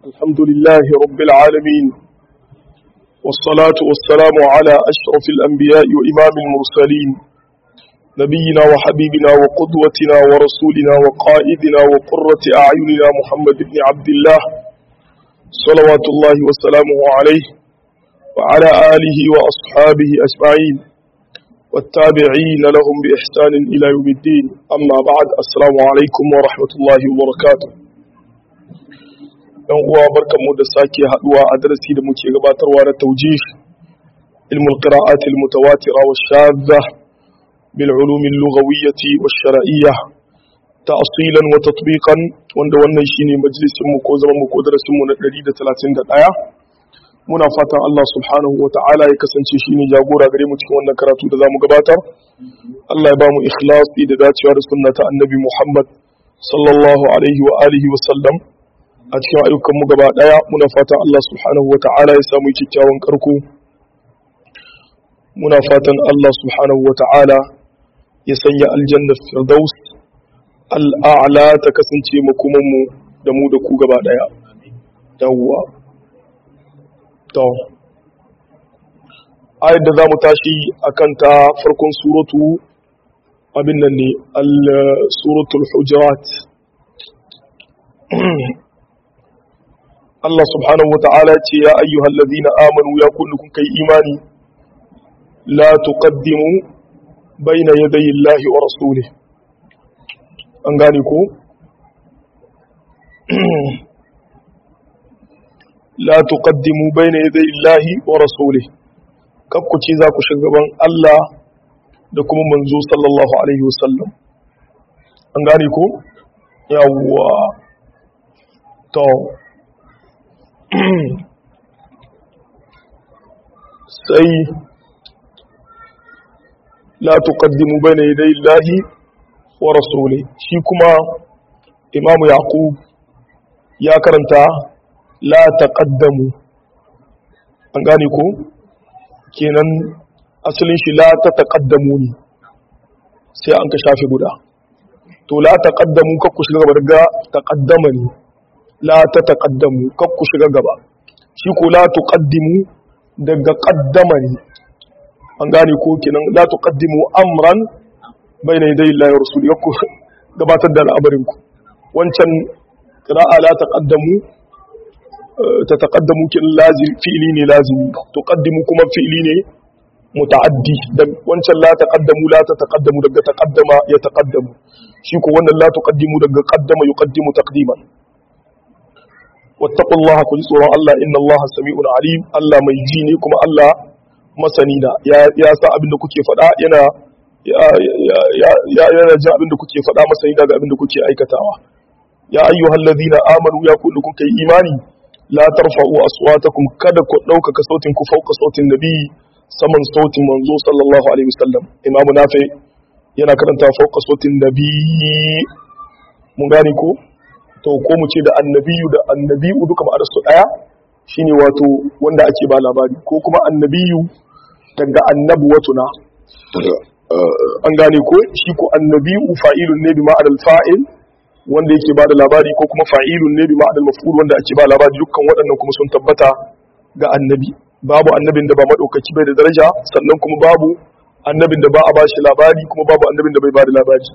الحمد لله رب العالمين والصلاة والسلام على أشرف الأنبياء وإمام المرسلين نبينا وحبيبنا وقدوتنا ورسولنا وقائدنا وقرة أعيننا محمد بن عبد الله صلوات الله وسلامه عليه وعلى آله وأصحابه أجمعين والتابعين لهم بإحسان إلى يوم الدين أما بعد السلام عليكم ورحمة الله وبركاته ɗan uwa barkanmu da sake haɗuwa a darasi da muke gabatarwa na taujih ilmul qira'at al mutawatira wa shadda bil ulum al lughawiyyah wa shar'iyyah ta'silan wa tatbiqan wanda wannan shine majalisin mu ko zaman mu ko darasin mu na 131 muna fatan Allah subhanahu wa ta'ala ya kasance shine jagora gare mu cikin wannan karatu da zamu gabatar Allah ya ba mu ikhlasi da dacewa da sunnata annabi Muhammad sallallahu alaihi wa alihi wa sallam a cikin ayyukanmu gaba ɗaya muna fatan Allah subhanahu wa ta'ala ya samu kyakkyawan karko muna fatan Allah subhanahu wa ta'ala ya sanya aljannar firdaus al'a'la ta kasance makomanmu da mu da ku gaba ɗaya yawwa to ayar da za mu tashi a kanta farkon suratu abin nan ne al-suratul hujurat Allah subhanahu wa ta'ala ce ya ayyuhal ladhina amanu ya kullu kun kai imani la tuqaddimu bayna yadayi Allahi wa rasulih an gane ko la tuqaddimu bayna yadayi Allahi wa rasulih kakku ce za ku shugaban Allah da kuma manzo sallallahu alaihi wasallam an gane ko yawwa to sai la tuqaddimu bayna yaday Allahi wa rasuli shi kuma Imam Yaqub ya karanta la taqaddamu an gane ko kenan asalin shi la ta taqaddamu ne sai an ka shafe guda to la taqaddamu kakku shiga gaba daga taqaddama ne la ta taƙaddamu kakku shiga gaba shi ko la tuqaddimu daga ƙaddama ne an gane ko kenan la tuqaddimu amran bayna yaday Allah wa rasuli kakku gabatar da al'amarin ku wancan qira'a la taqaddamu ta taqaddamu kin lazim fi'li ne lazimi tuqaddimu kuma fi'li ne muta'addi da wancan la taqaddamu la ta taqaddamu daga taqaddama ya taqaddamu shi ko wannan la tuqaddimu daga qaddama yuqaddimu taqdiman wattaqu Allah ku ji tsoron Allah inna Allah sami'un alim Allah mai ji ne kuma Allah masani na ya sa abin da kuke faɗa yana ya yana jin abin da kuke faɗa masani daga abin da kuke aikatawa ya ayyuhal ladhina amanu ya kullu kun kai imani la tarfa'u aswatakum kada ku ɗaukaka sautin ku fauka sautin nabi saman sautin manzo sallallahu alaihi wasallam imamu nafi yana karanta fauka sautin nabi mun gane ko to ko mu ce da annabiyu da annabiyu duka ma'anar su daya shine wato wanda ake ba labari ko kuma annabiyu daga annabuwatuna an gane ko shi ko annabiyu fa'ilun ne bi ma'anar fa'il wanda yake ba da labari ko kuma fa'ilun ne bi ma'anar maf'ul wanda ake ba labari dukkan waɗannan kuma sun tabbata ga annabi babu annabin da ba madaukaki bai da daraja sannan kuma babu annabin da ba a bashi labari kuma babu annabin da bai ba da labari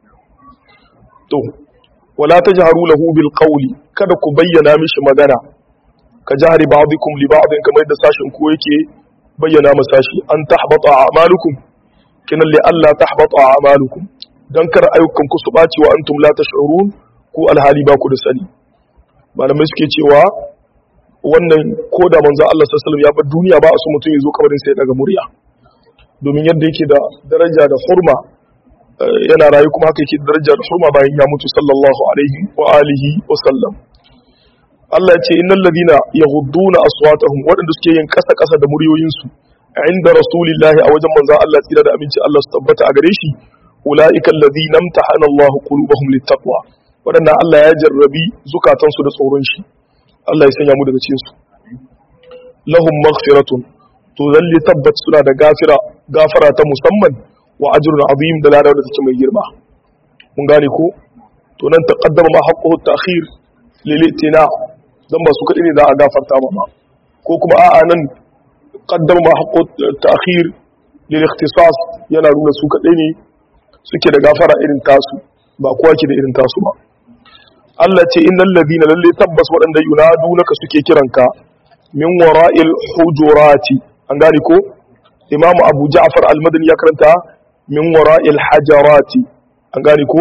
to wala tajharu lahu bil qawli kada ku bayyana mishi magana ka jahri ba'dikum li ba'din kamar da sashin ku yake bayyana ma sashi an tahbata a'malukum kinan li alla tahbata a'malukum dan kar ayyukan ku su baci wa antum la tash'urun ku alhali ba ku da sani malamai suke cewa wannan koda manzo Allah sallallahu alaihi wasallam ya bar duniya ba a so mutum ya zo kabarin sai daga murya domin yadda yake da daraja da hurma yana rayu kuma haka yake darajar hurma bayan ya mutu sallallahu alaihi wa alihi wa sallam Allah ya ce innal ladina yaghudduna aswatahum wadanda suke yin kasa kasa da muryoyin su inda rasulillahi a wajen manzon Allah tsira da aminci Allah su tabbata a gare shi ulaika alladhina imtahana Allah qulubahum littaqwa wadanda Allah ya jarrabi zukatan su da tsoron shi Allah ya sanya mu daga cikin su lahum maghfiratun to zalli tabbat suna da gafira gafara ta musamman wa ajrun azim da ladar da take mai girma mun gane ko to nan taqaddama ma haqquhu ta'khir lil itina dan ba su kadai ne za a gafarta ba ko kuma a'a nan qaddama ma haqqu ta'khir lil ikhtisas yana nuna su kadai ne suke da gafara irin tasu ba kowa ke da irin tasu ba Allah ce innal ladina lalle tabbas waɗanda yunadunaka suke kiranka min wara'il hujurati an gane ko imamu abu ja'far al-madani ya karanta min wara'il hajarati an gane ko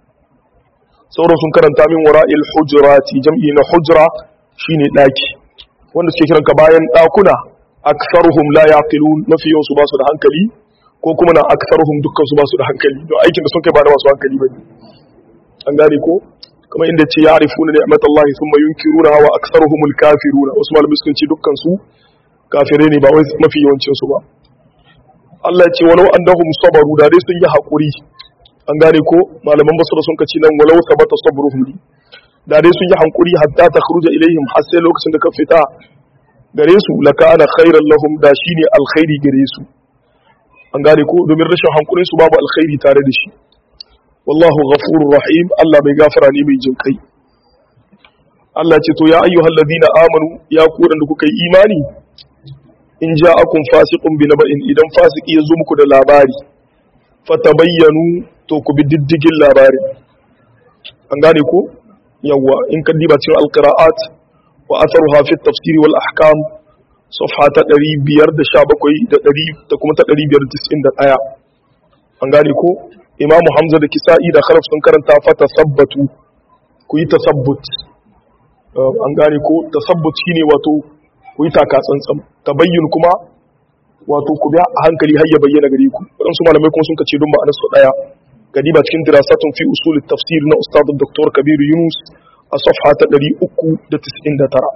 sauran sun karanta min wara'il hujurati jam'i na hujra shine daki wanda suke kiranka bayan dakuna aktharuhum la yaqilun mafi yawan su ba su da hankali ko kuma na aktharuhum dukkan su ba su da hankali don aikin da sun kai ba da masu hankali bane an gane ko kuma inda ce ya arifuna ni'matallahi thumma yunkiruna wa aktharuhumul kafiruna wasu malamai sun ce dukkan su kafirai ne ba wai mafi yawancin su ba Allah ya ce walau annahum sabaru da dai sun yi hakuri an gane ko malaman basra sun kace nan walau sabata sabruhum da dai sun yi hankuri hatta ta kharuja ilaihim har sai lokacin da ka fita gare su lakana khairan lahum da shine alkhairi gare su an gane ko domin rashin hankurin su babu alkhairi tare da shi wallahu ghafurur rahim Allah mai gafara ne mai jin kai Allah ce to ya ayyuhal ladina amanu ya ku da kuka yi imani in ja'akum fasiqun bi naba'in idan fasiki ya zo muku da labari fatabayyanu to ku bi diddigin labarin an gane ko yawa in ka diba cikin alqira'at wa atharuha fi at-tafsir wal ahkam safha ta 517 da 100 da kuma ta 591 an gane ko imam hamza da kisa'i da kharaf sun karanta fa tasabbatu ku yi tasabbut an gane ko tasabbut shine wato ku yi taka tsantsan tabayyun kuma wato ku bi a hankali har ya bayyana gare ku waɗansu malamai kuma sun kace don ma'anar su daya gadiba cikin dirasatun fi usul tafsir na ustad dr kabiru yunus a safha ta 399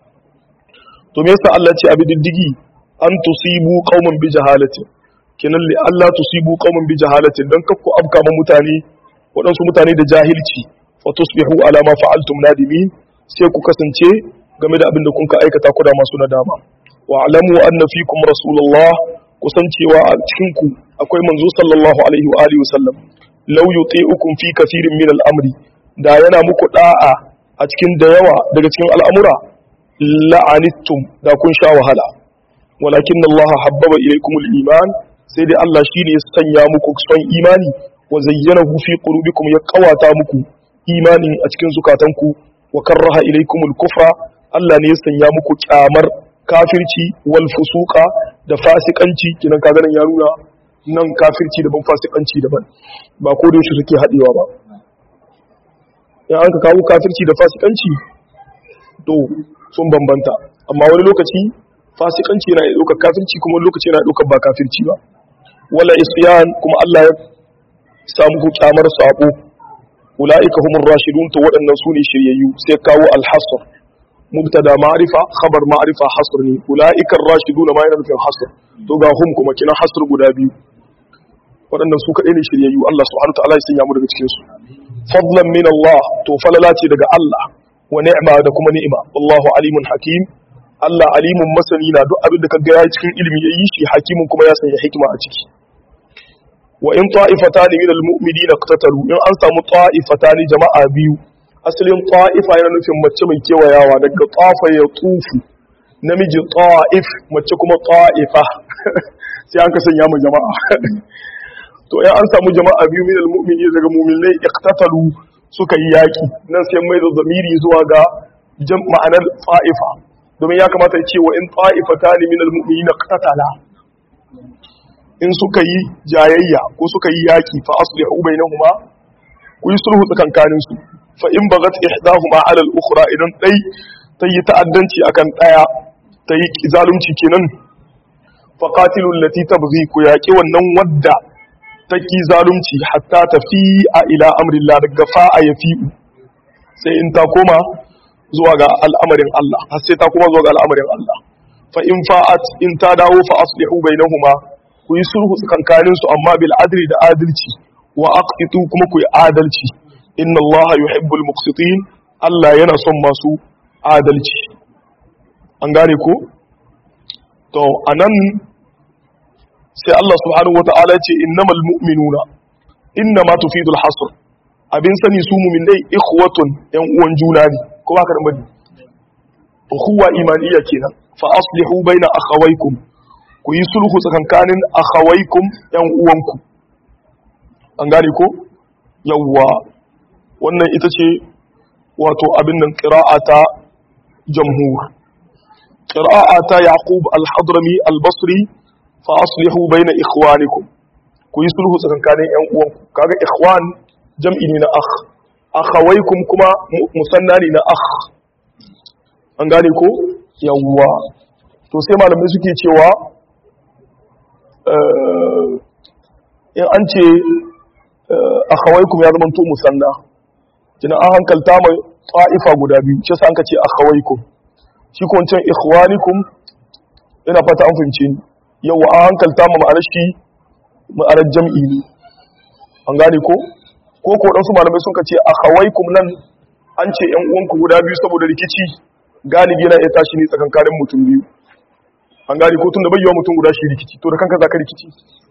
to me yasa Allah ya ce abi diddigi an tusibu qauman bi jahalati kenan li Allah tusibu qauman bi jahalati dan kakku afka ma mutane waɗansu mutane da jahilci fa tusbihu ala ma fa'altum nadimin sai ku kasance game da abin da kun ka aikata ku da masu nadama wa alamu anna fikum rasulullah kusancewa a cikin ku akwai manzo sallallahu alaihi wa alihi wasallam law yuti'ukum fi kathirin min al-amri da yana muku da'a a cikin da yawa daga cikin al'amura la'anittum da kun sha wahala walakin Allah habbaba ilaykum al-iman sai dai Allah shine ya sanya muku son imani wa zayyanahu fi qulubikum ya kawata muku imanin a cikin zukatanku wa karraha ilaykum al-kufra Allah ne ya sanya muku kyamar kafirci wal fusuqa da fasikanci kinan kaga nan ya nuna nan kafirci daban fasikanci daban ba ko da suke hadewa ba in an ka kawo kafirci da fasikanci to sun bambanta amma wani lokaci fasikanci yana ɗaukar kafirci kuma wani lokaci yana ɗaukar ba kafirci ba wala isyan kuma Allah ya samu ku kyamar sabo ulaika humur rashidun to waɗannan sune shiryayyu sai kawo al-hasr mubtada ma'rifa khabar ma'rifa hasr ne ulaika ar-rashidun ma yana nufin hasr to ga hum kuma kina hasr guda biyu waɗannan su kaɗai ne shiryayyu Allah subhanahu wa ta'ala ya sanya mu daga cikin su fadlan min Allah to falala ce daga Allah wa ni'ma da kuma ni'ima wallahu alimun hakim Allah alimun masani na duk abin da kaga ya cikin ilimi yayi shi hakimin kuma ya sanya hikima a ciki wa in ta'ifatan min almu'minina iqtatalu in an samu ta'ifatan jama'a biyu asalin ta'ifa yana nufin mace mai kewayawa daga tafa ya tufu namiji ta'if mace kuma ta'ifa sai an ka sanya mu jama'a to in an samu jama'a biyu min almu'minina daga mu'minai iqtatalu suka yi yaki nan sai mai da zamiri zuwa ga ma'anar ta'ifa domin ya kamata ya ce wa in ta'ifatan min almu'minina iqtatala in suka yi jayayya ko suka yi yaki fa aslihu bainahuma ku yi sulhu tsakankanin su fa in bagat ihdahuma ala al-ukhra idan dai ta yi ta'addanci akan daya ta yi zalunci kenan fa qatilu allati tabghi ku yaki wannan wadda ta ki zalunci hatta tafi a ila amrillah daga fa'a yafi'u sai in ta koma zuwa ga al'amarin Allah har sai ta koma zuwa ga al'amarin Allah fa in fa'at in ta dawo fa aslihu bainahuma ku yi sulhu tsakankanin su amma bil adli da adalci wa aqsitu kuma ku yi adalci inna Allah yuhibbul muqsitin Allah yana son masu adalci an gane ko to anan sai Allah subhanahu wata'ala ce innamal mu'minuna innama tufidul hasr abin sani su mu'minai ikhwatun yan uwan juna ne ko ba ka da bane ukhuwa imaniya kenan fa aslihu baina akhawaykum ku yi sulhu tsakankanin akhawaykum yan uwanku an gane ko yawwa wannan ita ce wato abin nan qira'ata jamhur qira'ata yaqub al-hadrami al-basri fa aslihu baina ikhwanikum ku yi sulhu tsakankanin yan uwanku kaga ikhwan jam'i ne na akh akhawaykum kuma musanna ne na akh an gane ko yawwa to sai malamai suke cewa in an ce akhawaykum ya zama to musanna kina an hankalta mai ta'ifa guda biyu shi sa an ka ce akhawaykum shi ko wancan ikhwanikum ina fata an fahimce ni yawa an hankalta ma ma'anar shi ma'anar jam'i ne an gane ko ko ko dan su malamai sun ka ce akhawaykum nan an ce yan uwanku guda biyu saboda rikici galibi yana iya tashi ne tsakankanin mutum biyu an gane ko tun da bayyawa mutum guda shi rikici to da kanka za ka rikici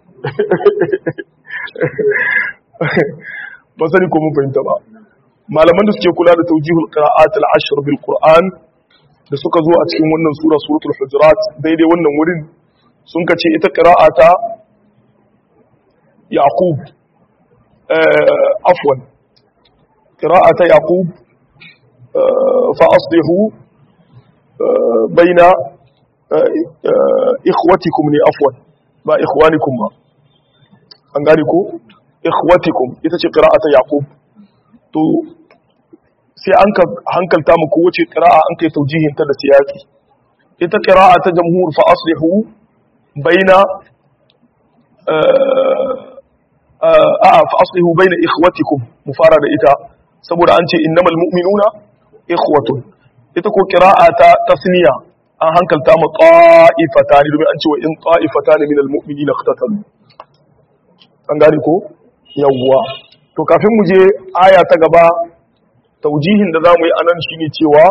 ba sani ko mun fahimta ba malaman da suke kula da taujihul qira'at al-ashr bil qur'an da suka zo a cikin wannan sura suratul hujurat daidai wannan wurin sun kace ita qira'ata yaqub afwan qira'ata yaqub fa aslihu baina ikhwatikum ne afwan ba ikhwanikum ba an gane ko ikhwatikum ita ce qira'ata yaqub to sai an ka hankalta mu ko wace qira'a an kai taujihin ta da siyaki ita qira'a ta jamhur fa aslihu baina a fa aslihu baina ikhwatikum mu fara da ita saboda an ce innamal mu'minuna ikhwatun ita ko qira'a ta tasniya an hankalta mu qa'ifatan domin an ce wa in qa'ifatan min almu'minina iqtatalu an gane ko yawwa to kafin mu je aya ta gaba taujihin da zamu yi anan shine cewa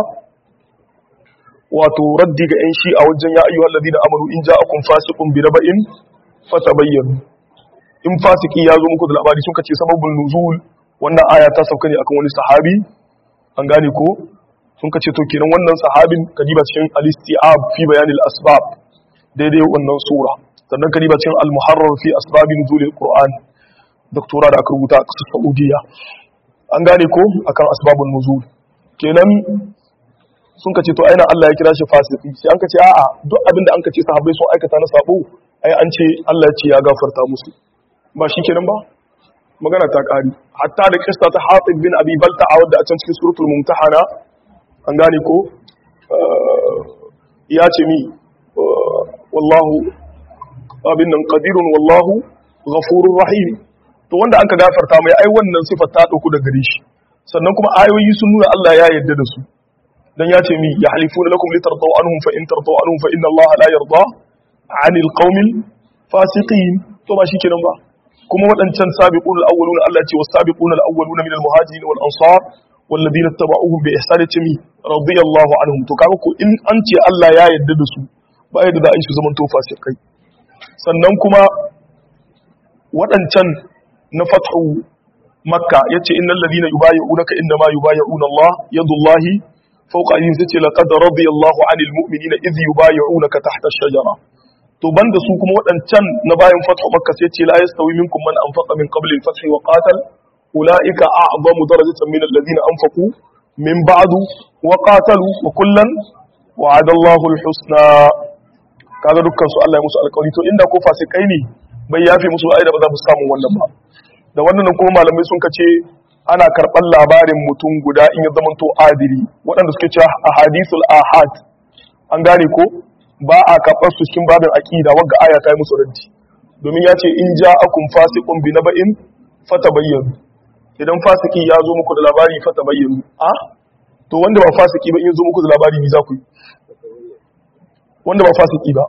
wato raddi ga 'yan shi a wajen ya ayyuhal ladina amanu in ja'akum fasiqun bi naba'in fatabayyanu in fasiki ya zo muku da labari sun kace sababul nuzul wannan aya ta sauka ne akan wani sahabi an gane ko sun kace to kenan wannan sahabin kadiba cikin al-isti'ab fi bayanil asbab daidai wannan sura sannan kadiba cikin al-muharrar fi asbabi nuzulil qur'an doktora da aka rubuta a ƙasar saudiya an gane ko akan asbabun nuzul kenan sun kace to aina Allah ya kira shi fasiki sai an kace a'a duk abinda an kace sahabbai sun aikata na sabo ai an ce Allah ya ce ya gafarta musu ba shi kenan ba magana ta ƙari hatta da kista ta hatib bin abi balta a wadda a can cikin suratul mumtahana an gane ko ya ce mi wallahu abin nan qadirun wallahu ghafurur rahim to wanda an ka gafarta mai ai wannan sifar ta dauku da gare shi sannan kuma ayoyi sun nuna Allah ya yarda da su dan ya ce mi ya halifuna lakum litardaw anhum fa in tardaw anhum fa inna Allah la yarda 'anil qaumil fasiqin to ba shikenan ba kuma waɗancan sabiqun al-awwaluna Allah ce was-sabiqun al-awwaluna min al-muhajirin wal ansar والذين اتبعوهم بإحسان تمي رضي الله عنهم to kaga ko in an ce Allah ya yarda da su ba yadda da su zaman to fasikai sannan kuma waɗancan na fathu makka yace innal ladina yubayyi'unaka inna ma yubayyi'una Allah yadullahi fawqa aydihim sace laqad radiyallahu 'anil mu'minina idh yubayyi'unaka tahta ash-shajara to banda su kuma waɗancan na bayan fathu makka sai ce la yastawi minkum man anfaqa min qabli al-fath wa qatal ulaika a'zamu darajatan min alladhina anfaqu min ba'du wa qatalu wa kullan wa'ada Allahu al-husna kaga dukkan su Allah ya musu alƙawari to inda ko fasikai ne bai yafe musu ai da ba za su samu wannan ba da wannan kuma malamai sun kace ana karɓar labarin mutum guda in ya zamanto adili waɗanda suke cewa ahadithul ahad an gane ko ba a karɓar su cikin babin aqida wagga aya ta yi musu raddi domin ya ce in ja'akum fasiqun bi naba'in fatabayyanu idan fasiki ya zo muku da labari fatabayyanu a to wanda ba fasiki ba in ya zo muku da labari ni za ku yi wanda ba fasiki ba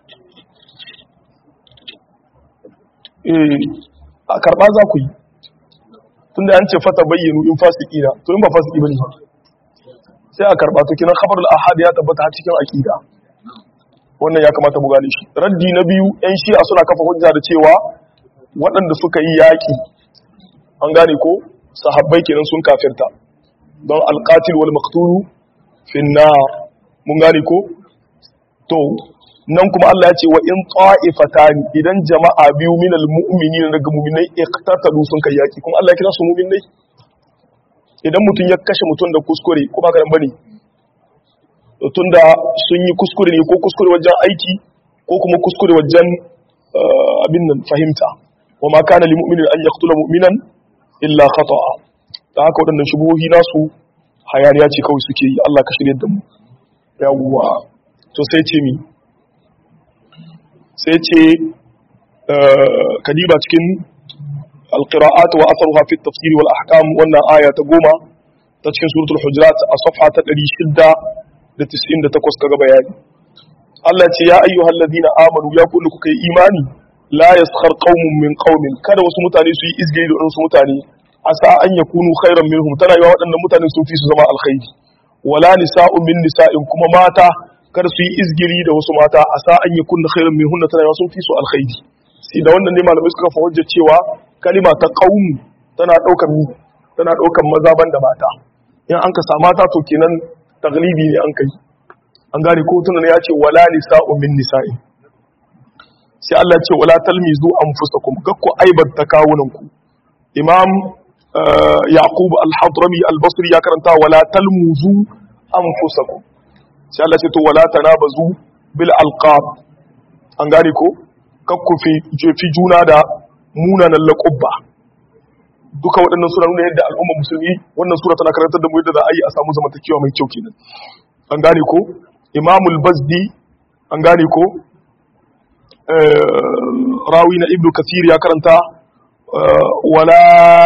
eh a karba za ku yi tunda an ce fata bayyanu in fasiki na to in ba fasiki bane ba sai a karba to kinan khabarul ahad ya tabbata har cikin aqida wannan ya kamata mu gane shi raddi na biyu yan shi'a suna kafa hujja da cewa waɗanda suka yi yaƙi an gane ko sahabbai kenan sun kafirta don alqatil wal maqtulu fi nar mun gane ko to nan kuma Allah ya ce wa in ta'ifatani idan jama'a biyu minal mu'minina daga mu'minai iqtatalu sun kai yaki kuma Allah ya kira su mu'minai idan mutum ya kashe mutum da kuskure ko ba karan bane tun da sun yi kuskure ne ko kuskure wajen aiki ko kuma kuskure wajen abin nan fahimta wa ma kana lil mu'minin an yaqtula mu'minan illa khata'a da haka waɗannan shubuhohi nasu hayaniya ce kawai suke yi Allah ka shirye da mu yawwa to sai ce mi sai ce kadiba cikin alqira'at wa atharuha fi at-tafsir wal ahkam wannan aya ta goma ta cikin suratul hujurat a safha ta 698 kaga bayani Allah ce ya ayyuhal ladina amanu ya kullu kuka yi imani la yaskhar qaumun min qaumin kada wasu mutane su yi izgiri da wasu mutane asa an yakunu khairan minhum tana yawa waɗannan mutanen sun fi su zama alkhairi wala nisa'un min nisa'in kuma mata kada su yi izgiri da wasu mata asa an yakunu khairan minhum tana yawa sun fi su alkhairi sai da wannan ne malamai suka fa hujja cewa kalima ta qaum tana daukar tana daukar maza banda mata in an ka sa mata to kenan taglibi ne an kai an gane ko tunan ya ce wala nisa'u min nisa'i sai Allah ce wala talmizu anfusakum gakku aibata kawunanku imam yaqub al-hadrami al-basri ya karanta wala talmuzu anfusakum sai Allah ce to wala tanabazu bil alqab an gane ko kakku fi jefi juna da munanan laqabba duka waɗannan suna nuna yadda al'umma musulmi wannan sura tana karantar da mu yadda za a yi a samu zamantakewa mai kyau kenan an gane ko imamul bazdi an gane ko rawi na ibnu kasir ya karanta wala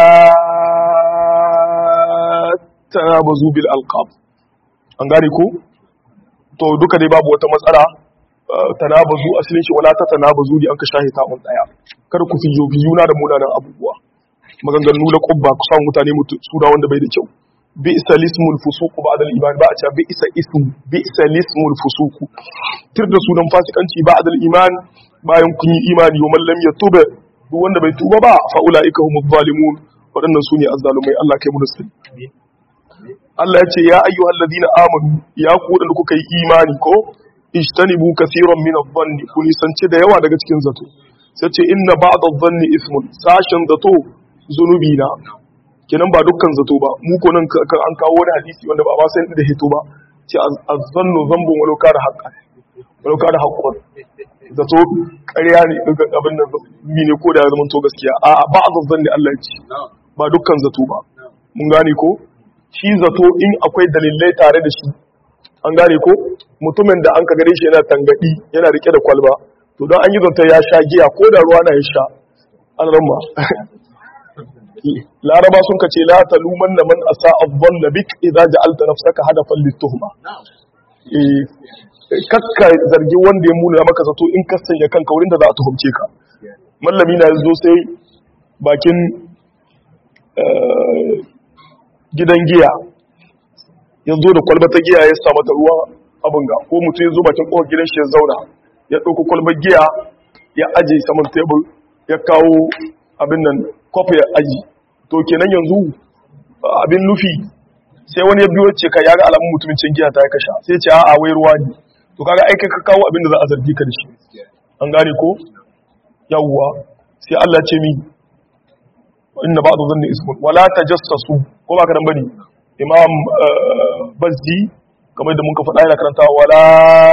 tanabazu bil alqab an gane ko to duka dai babu wata matsala tanabazu asalin shi wala ta tanabazu di an ka shahi ta on daya kar ku fi juna da munanan abubuwa maganganu na kubba ku samu mutane mutu sura wanda bai da kyau bi isa lismul fusuku ba'da al-iman ba a ce bi isa ism bi isa lismul fusuku tir da sunan fasikanci ba'da al-iman bayan kun yi imani wa man lam yatub duk wanda bai tuba ba fa ulaika humuz zalimun wadannan sune azzalumai Allah kai mu da sani Allah ya ce ya ayyuhal ladina amanu ya ku da kuka yi imani ko ijtanibu kaseeran min adh-dhanni kun nisance da yawa daga cikin zato sai ce inna ba'd adh-dhanni ismun sashin zato zunubi na kenan ba dukkan zato ba mu ko nan an kawo wani hadisi wanda ba ba sai da hito ba ce azzannu zambun walau kana haqqan walau kana haqqan zato ƙarya ne daga abin nan mi ne ko da ya zama to gaskiya a ba azzanni Allah ya ce ba dukkan zato ba mun gane ko shi zato in akwai dalilai tare da shi an gane ko mutumin da an ka gare shi yana tangadi yana rike da kwalba to don an yi zanta ya sha giya ko da ruwa na ya sha an ramma laraba sun ka ce la taluman na man asa abban na bik idan ja'alta nafsaka hadafan lituhma eh kakka zargi wanda ya muna maka zato in ka sanya kanka wurin da za a tuhumce ka mallami na zo sai bakin gidan giya ya zo da kwalba ta giya ya sa mata ruwa abin ga ko mutum ya zo bakin kofar gidan shi ya zauna ya ɗauko kwalbar giya ya aje saman tebur ya kawo abin nan kofi ya aji to kenan yanzu abin nufi sai wani ya biyo ce ka ya ga alamun mutumin cin giya ta ya kasha sai ce a'a wai ruwa ne to kaga ai kai ka kawo abin da za a zargi ka da shi an gane ko yawwa sai Allah ce mi inna ba'd dhanni ismun wala tajassasu ko ba ka dan bane imam bazdi kamar da muka faɗa yana karanta wala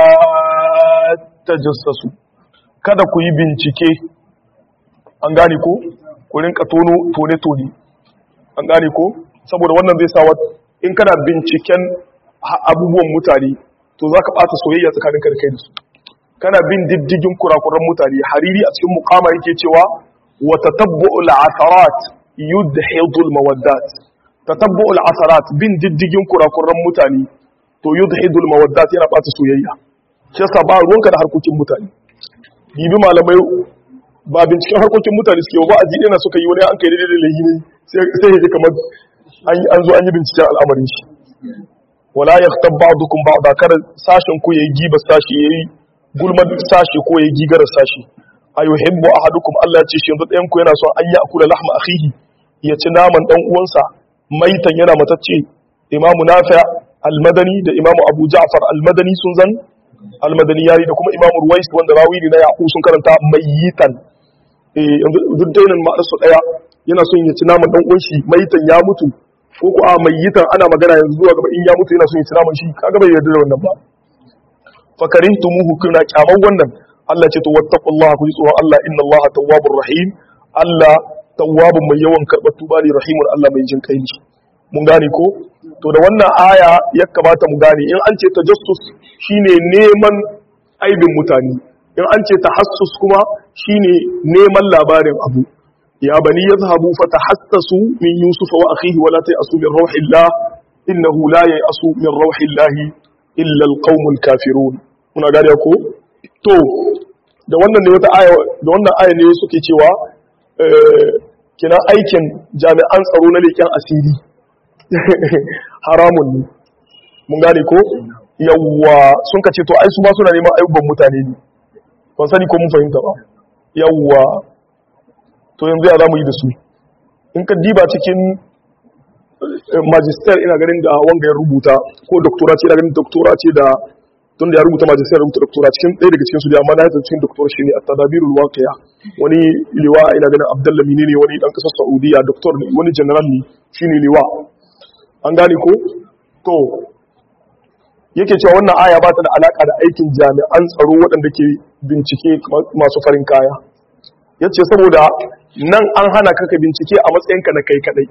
tajassasu kada ku yi bincike an gane ko ku rinka tono tone-tone an gane ko saboda wannan zai sa in kana binciken abubuwan mutane to za ka ɓata soyayya tsakanin ka da kai da su kana bin diddigin kurakuran mutane hariri a cikin mukama yake cewa wa tatabbu'ul asarat yudhidul mawaddat tatabbu'ul asarat bin diddigin kurakuran mutane to yudhidul mawaddat yana ɓata soyayya shi yasa ba ruwanka da harkokin mutane bibi malamai ba binciken harkokin mutane suke ba a ji na suka yi wani an kai daidai da lahi ne sai ya ji kamar an zo an yi binciken al'amarin shi wala ya ta ba dukun ba da kada sashen ko ya yi gibar sashi ya yi gulmar sashi ko ya yi gigar sashi a yi hibbo a hadukum Allah ce shi yanzu ɗayan ku yana son an yi akula lahma akhihi ya ci naman ɗan uwansa maitan yana matacce imamu nafi'a al-madani da imamu abu ja'far al-madani sun zan al-madani yari da kuma imamu ruwais wanda rawi ne na yaqub sun karanta mayitan eh duk dainin ma su daya yana son ya ci naman dan uwan shi mayitan ya mutu ko ko a mayitan ana magana yanzu zuwa gaba in ya mutu yana son ya ci naman shi kaga bai yarda da wannan ba fakarihtumuhu kuna kyaman wannan Allah ce to wattaqullaha ku ji tsoron Allah inna Allah tawwabur rahim Allah tawwabun mai yawan karɓar tuba ne rahimun Allah mai jin kai ne mun gane ko to da wannan aya ya kamata mu gane in an ce tajassus shine neman aibin mutane in an ce tahassus kuma shine neman labarin abu ya bani yadhhabu fatahassasu min yusuf wa akhihi wa la ta'asu min rauhillah innahu la ya'asu min rauhillah illa alqaumul kafirun muna gane ko to da wannan ne wata aya da wannan aya ne suke cewa kina aikin jami'an tsaro na leƙen asiri haramun ne mun gane ko yawwa sun ka ce to ai su ma suna neman ayyuban mutane ne ban sani ko mun fahimta ba yawwa to yanzu ya za mu yi da su in ka diba cikin magister ina ganin da wanga ya rubuta ko doktora ce ina ganin doktora ce da tun da ya rubuta majalisar rubuta doktora cikin ɗaya daga cikin su da amma na yadda cikin doktora shi ne a tadabirul waqiya wani liwa ina ganin abdalla mini ne wani dan kasar saudiya doktor ne wani general ne shine liwa an gane ko to yake cewa wannan aya ba ta da alaka da aikin jami'an tsaro waɗanda ke bincike masu farin kaya yace saboda nan an hana ka ka bincike a matsayinka na kai kadai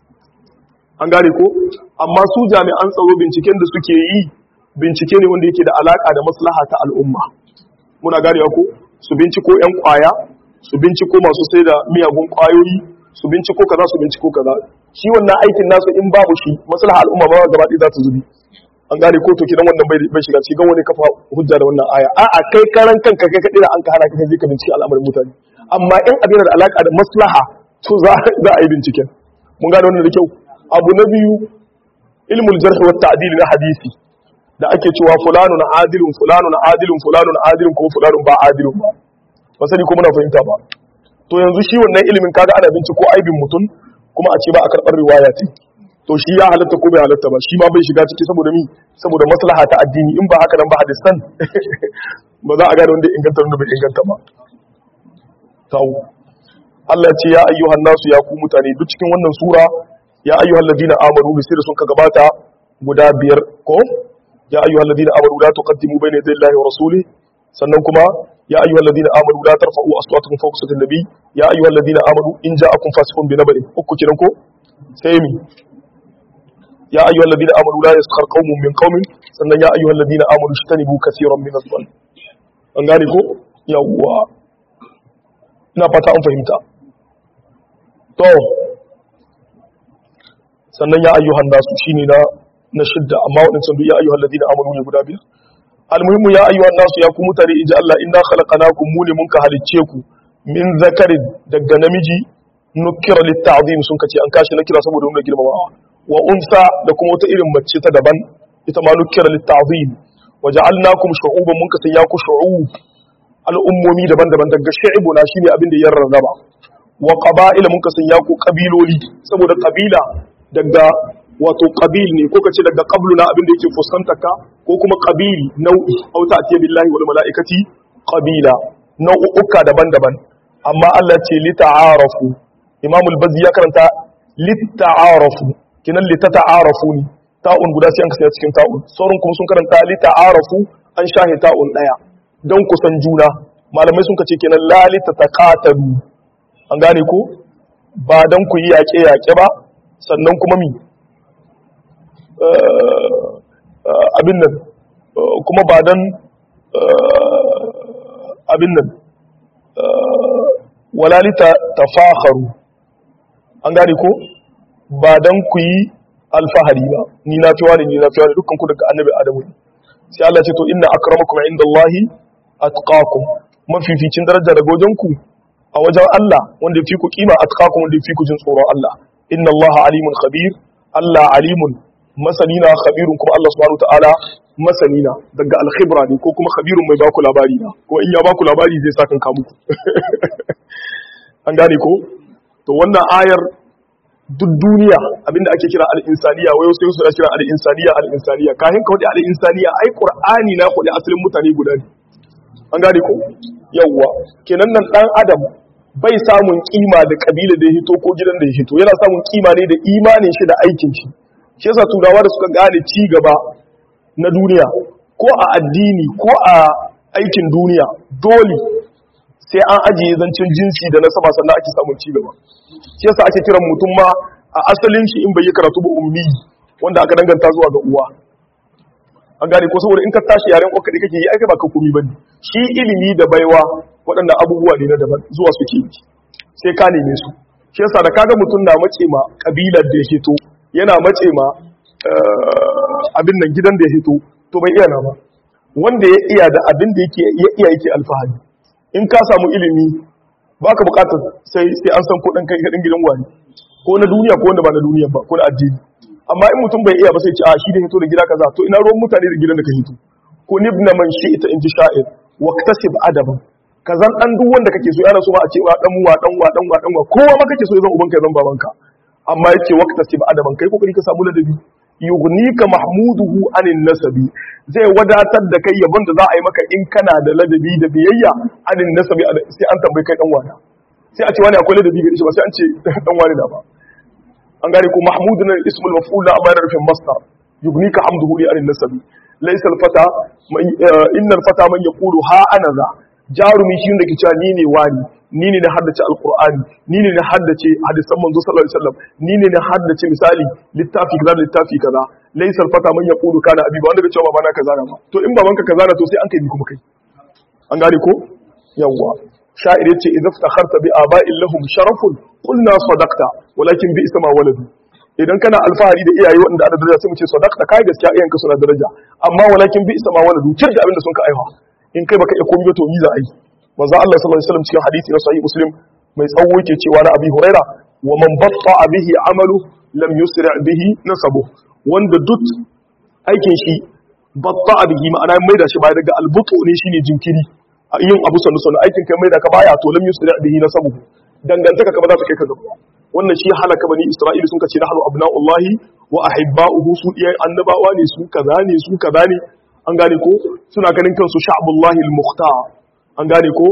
an gane ko amma su jami'an tsaro binciken da suke yi bincike ne wanda yake da alaka da maslaha ta al'umma muna ganewa ko su binciko yan kwaya su binciko masu sai da miyagun kwayoyi su binciko kaza su binciko kaza shi wannan aikin nasu in babu shi maslaha al'umma ba gaba ɗaya za ta zubi an gane ko to kidan wannan bai shiga cikin wani kafa hujja da wannan aya a'a kai karan kanka kai kadai da an ka hana ka je ka bincike al'amarin mutane amma in abin da alaka da maslaha to za a yi binciken mun gane wannan da kyau abu na biyu ilmul jarh wa ta'dil na hadisi da ake cewa fulanun adilun fulanun adilun fulanun adilun ko fulanun ba adilun ba ba sani ko muna fahimta ba to yanzu shi wannan ilimin kaga ana binciko aibin mutum kuma a ce ba a karɓar riwaya ce to shi ya halatta ko bai halatta ba shi ma bai shiga ciki saboda mi saboda maslaha ta addini in ba haka nan ba hadisan ba za a gane wanda inganta wanda bai inganta ba tawo Allah ya ce ya ayyuhan nasu ya ku mutane duk cikin wannan sura ya ayyuhal ladina amanu bi sirri sun ka gabata guda biyar ko ya ayyuhal ladina amanu la tuqaddimu bayna yaday Allahi wa rasulihi sannan kuma ya ayyuhal ladina amanu la tarfa'u aswatakum fawqa sawti an-nabi ya ayyuhal ladina amanu in ja'akum fasiqun bi naba'in uku kiran ko sai mi ya ayyuhal ladina amanu la yaskhar qaumun min qaumin sannan ya ayyuhal ladina amanu ishtanibu kaseeran min adh-dhann an gane ko yawwa ina fata an fahimta to sannan ya ayyuhan nasu shine na na shidda amma wadannan duk ya ayyuhal ladina amanu ne guda biyar almuhimmu ya ayyuhan nasu ya ku mutane inji Allah inna khalaqnakum mu ne mun ka halicce ku min zakarin daga namiji nukira litta'zim sun kace an kashi nakira saboda nuna girmamawa wa unsa da kuma wata irin mace ta daban ita ma nukira litta'zim wa ja'alnakum shu'uban mun ka sanya ku shu'ub al'ummomi daban-daban daga shi'ibu na shine abin da ya rarraba wa qaba'ila mun ka sanya ku kabiloli saboda kabila daga wato qabil ne ko kace daga qablu na abin da yake fuskantar ka ko kuma qabil nau'i au ta'tiya billahi wal mala'ikati qabila nau'uka daban-daban amma Allah ce li ta'arafu Imam al-Bazzi ya karanta li ta'arafu kinan li ta'arafu ne ta'un guda sai an kasa cikin ta'un sauran kuma sun karanta li ta'arafu an shahe ta'un daya don kusan juna malamai sun kace kenan la li tataqatalu an gane ko ba dan ku yi yaƙe-yaƙe ba sannan kuma mi abin nan kuma ba dan abin nan walalita tafakharu an gane ko ba dan ku yi alfahari ba ni na fi wani ni na fi wani dukkan ku daga annabi adamu ne sai Allah ce to inna akramakum indallahi atqakum mafificin daraja daga wajen ku a wajen Allah wanda fi ku kima atqakum wanda fi ku jin tsoron Allah inna Allah alimun khabir Allah alimun masanina khabirun kuma Allah subhanahu ta'ala masanina daga alkhibra ne ko kuma khabirun mai baku labari na ko in ya baku labari zai sa kan ka muku an gane ko to wannan ayar duk duniya abinda ake kira al-insaniya wai sai su kira al-insaniya al-insaniya kahin ka wadi al-insaniya ai qur'ani na kudi asalin mutane guda ne an gane ko yawwa kenan nan dan adam bai samun kima da kabila da ya hito ko gidan da ya hito yana samun kima ne da imanin shi da aikin shi shi yasa turawa da suka gane ci gaba na duniya ko a addini ko a aikin duniya dole sai an ajiye zancen jinsi da nasaba sannan ake samun ci gaba shi yasa ake kiran mutum ma a asalin shi in bai yi karatu ba ummi wanda aka danganta zuwa ga uwa an gane ko saboda in ka tashi yaren ƙwarka da kake yi aika ba ka komi ba ne shi ilimi da baiwa waɗanda abubuwa ne na daban zuwa suke yi sai ka neme su shi yasa da kaga mutum na mace ma kabilar da ya hito yana mace ma abin nan gidan da ya hito to bai iya na ba wanda ya iya da abin da yake ya iya yake alfahari in ka samu ilimi baka bukatar sai sai an san ko dan kai gadin gidan wani ko na duniya ko wanda ba na duniya ba ko na addini amma in mutum bai iya ba sai ce a shi da hito da gida kaza to ina ruwan mutane da gidan da ka hito ko nibna man shi ita inji sha'ir waqtasib adaban kazan dan duk wanda kake so yana so ba a ce wa dan wa dan wa dan wa dan wa kowa ma kake so zan ubanka zan babanka amma yake waqtasib adaban kai kokari ka samu ladabi yughnika mahmuduhu anin nasabi zai wadatar da kai yabon da za a yi maka in kana da ladabi da biyayya anin nasabi sai an tambayi kai dan wana sai a ce wani akwai ladabi gare shi ba sai an ce dan wani da ba an gane ko mahmudun ismul maf'ul amma yana rufin masdar yugnika hamduhu li anin nasabi laysa al fata innal fata man yaqulu ha ana za jarumi shi da ke cewa ni ne wani ni ne na haddace alqur'ani ni ne na haddace hadisan manzo sallallahu alaihi wasallam ni ne na haddace misali littafi kaza littafi kaza laysa al fata man yaqulu kana abi ba wanda ke cewa babana kaza na ba to in babanka kaza na to sai an kai ni kuma kai an gane ko yawwa sha'ir yace idza iftakharta bi aba'in lahum sharafun qulna sadaqta walakin bi isma waladu idan kana alfahari da iyaye wanda ana daraja sai mu ce sadaqta kai gaskiya iyayenka suna daraja amma walakin bi isma waladu kir da abin da sun ka aiwa in kai baka iya komai ba to ni za a yi manzo Allah sallallahu alaihi wasallam cikin hadisi na sahih muslim mai tsawo yake cewa na abi huraira wa man batta bihi amalu lam yusri bihi nasabu wanda duk aikin shi batta bihi ma'ana mai da shi baya daga albutu ne shine jinkiri a yin abu sannu sannu aikin kai mai da ka baya to lam yusri bihi nasabu dangantaka ka ba za ta kai ka gaba wannan shi halaka bani isra'ila sun kace nahnu abna'ullahi wa ahibba'uhu su iyayen annabawa ne su kaza ne su kaza ne an gane ko suna ganin kansu sha'bullahi al-mukhtar an gane ko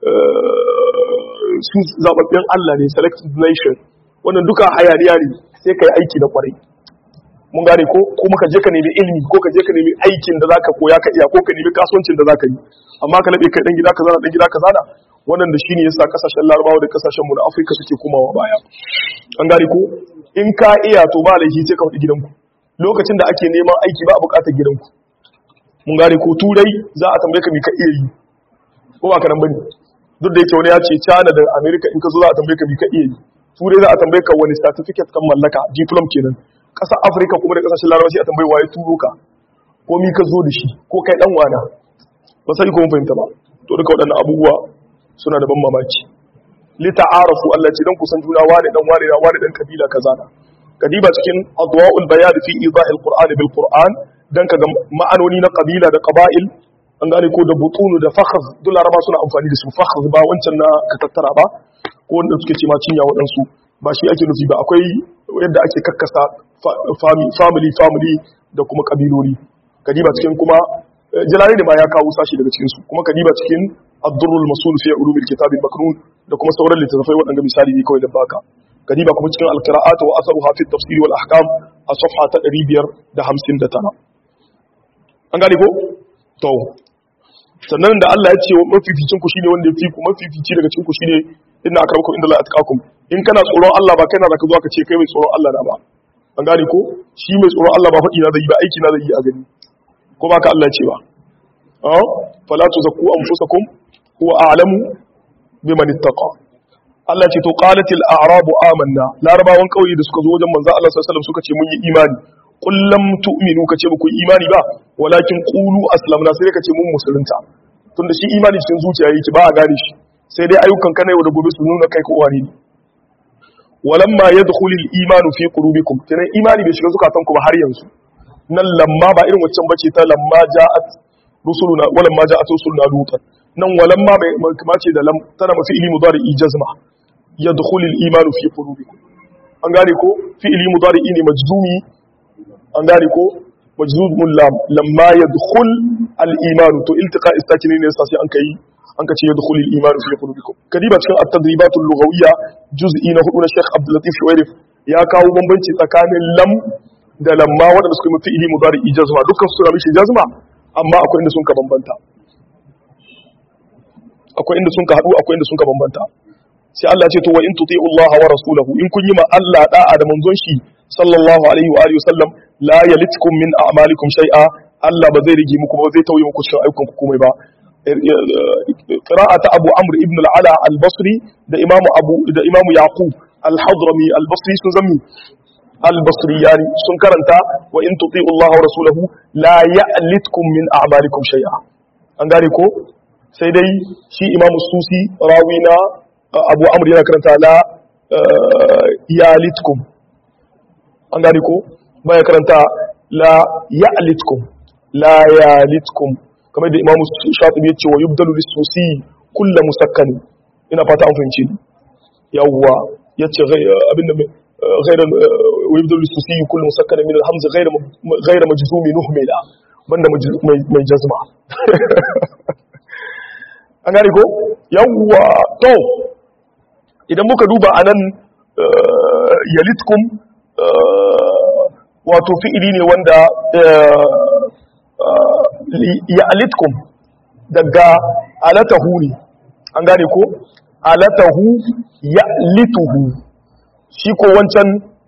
su zababben Allah ne selected nation wannan duka hayaniya ne sai kai aiki da kwarai mun gane ko kuma ka je ka nemi ilimi ko ka je ka nemi aikin da zaka koya ka iya ko ka nemi kasuwancin da zaka yi amma ka labe kai dan gida kaza dan gida kaza da wannan da shine yasa kasashen Larabawa da kasashen mu na Afirka suke komawa baya an gane ko in ka iya to ba laifi sai ka fadi gidanku lokacin da ake neman aiki ba a bukatar gidanku mun gane ko turai za a tambaye ka me ka iya yi ko ba ka nan bane duk da yake wani ya ce China da America in ka zo za a tambaye ka me ka iya yi turai za a tambaye ka wani certificate kan mallaka diploma kenan ƙasar afirka kuma da ƙasashen larabawa sai a tambayi waye turo ka ko mi ka zo da shi ko kai dan wana ba sai ko mun fahimta ba to duka waɗannan abubuwa suna da ban mamaki li ta'arafu Allah ce dan kusan juna wani dan wani da wani dan kabila kaza na kadiba cikin adwa'ul bayan fi idahil qur'an bil qur'an dan kaga ma'anoni na kabila da qaba'il an gane ko da butunu da fakhz duk laraba suna amfani da su fakhz ba wancan na ka tattara ba ko wanda suke ce ma cinya waɗansu ba shi ake nufi ba akwai yadda ake kakkasa family family da kuma kabilori kadiba cikin kuma jalali da ma ya kawo sashi daga cikinsu kuma kadiba cikin ad-durrul masul fi ulumil kitab al-maknun da kuma sauran littattafai waɗanda misali ne kawai da baka kadiba kuma cikin al-qira'at wa atharuha fi at-tafsir wal ahkam a safha ta 559 an gane ko to sannan da Allah ya ce mafificin ku shine wanda ya fi ku mafifici daga cikin ku shine inna akramakum inda Allah atqakum in kana tsoron Allah ba kai na zaka zo ka ce kai mai tsoron Allah na ba an gane ko shi mai tsoron Allah ba faɗi na zai ba aiki na zai yi a gani ko ba ka Allah ce ba ah fala tuzakku anfusakum huwa a'lamu biman ittaqa Allah ce to qalatil a'rabu amanna larabawan kauye da suka zo wajen manzo Allah sallallahu alaihi wasallam suka ce mun yi imani qul lam tu'minu kace ba ku yi imani ba walakin qulu aslamna sai kace mun musulunta tunda shi imani cikin zuciya yake ba a gane shi sai dai ayyukan kana yau da gobe su nuna kai ko wani ne walamma yadkhulu al-imanu fi qulubikum kenan imani bai shiga zukatanku ba har yanzu nan lamma ba irin waccan bace ta lamma ja'at rusuluna walamma ja'at rusuluna lutan nan walamma bai kuma ce da lam tana mafi ilmi mudari ijazma yadkhulu al-imanu fi qulubikum an gane ko fi'ili mudari'i ne majzumi an gane ko majzumun lam lamma yadkhul al-iman to iltiqa istakini ne sai an kai an ka ce yadkhul al-iman fi qulubikum kadiba cikin at-tadribat al-lughawiyya juz'i na hudu na Sheikh Abdul Latif Shuwairif ya kawo bambanci tsakanin lam da lamma wadanda suka yi fi'ili mudari'i jazma dukkan su suna mishi jazma amma akwai inda sun ka bambanta akwai inda sun ka hadu akwai inda sun ka bambanta sai Allah ce to wa in tuti'u Allah wa rasulahu in kun yi ma Allah da'a da manzon shi sallallahu alaihi wa alihi wasallam la yalitkum min a'malikum shay'a Allah ba zai rige muku ba zai tauye muku cikin ayyukan ku komai ba qira'ata Abu Amr ibn al-Ala al-Basri da Imam Abu da Imam Yaqub al-Hadrami al-Basri sun zammi al-Basri yani sun karanta wa in tuti'u Allah wa rasulahu la ya'litkum min a'malikum shay'a an gane ko sai dai shi Imam Susi rawina abu amur yana karanta la yalitkum an gani ko baya karanta la yalitkum la yalitkum kamar da imamu shatibi ya ce wa yubdalu lisusi kulla musakkani ina fata an fahimci yawwa ya ce abinda غير ويبدل السوسي كل مسكن من الهمز غير غير مجزوم نهملا banda mai jazma an gane ko yawwa to idan muka duba a nan yalitkum wato fi'ili ne wanda yalitkum daga alatahu ne an gane ko alatahu yalituhu shi ko wancan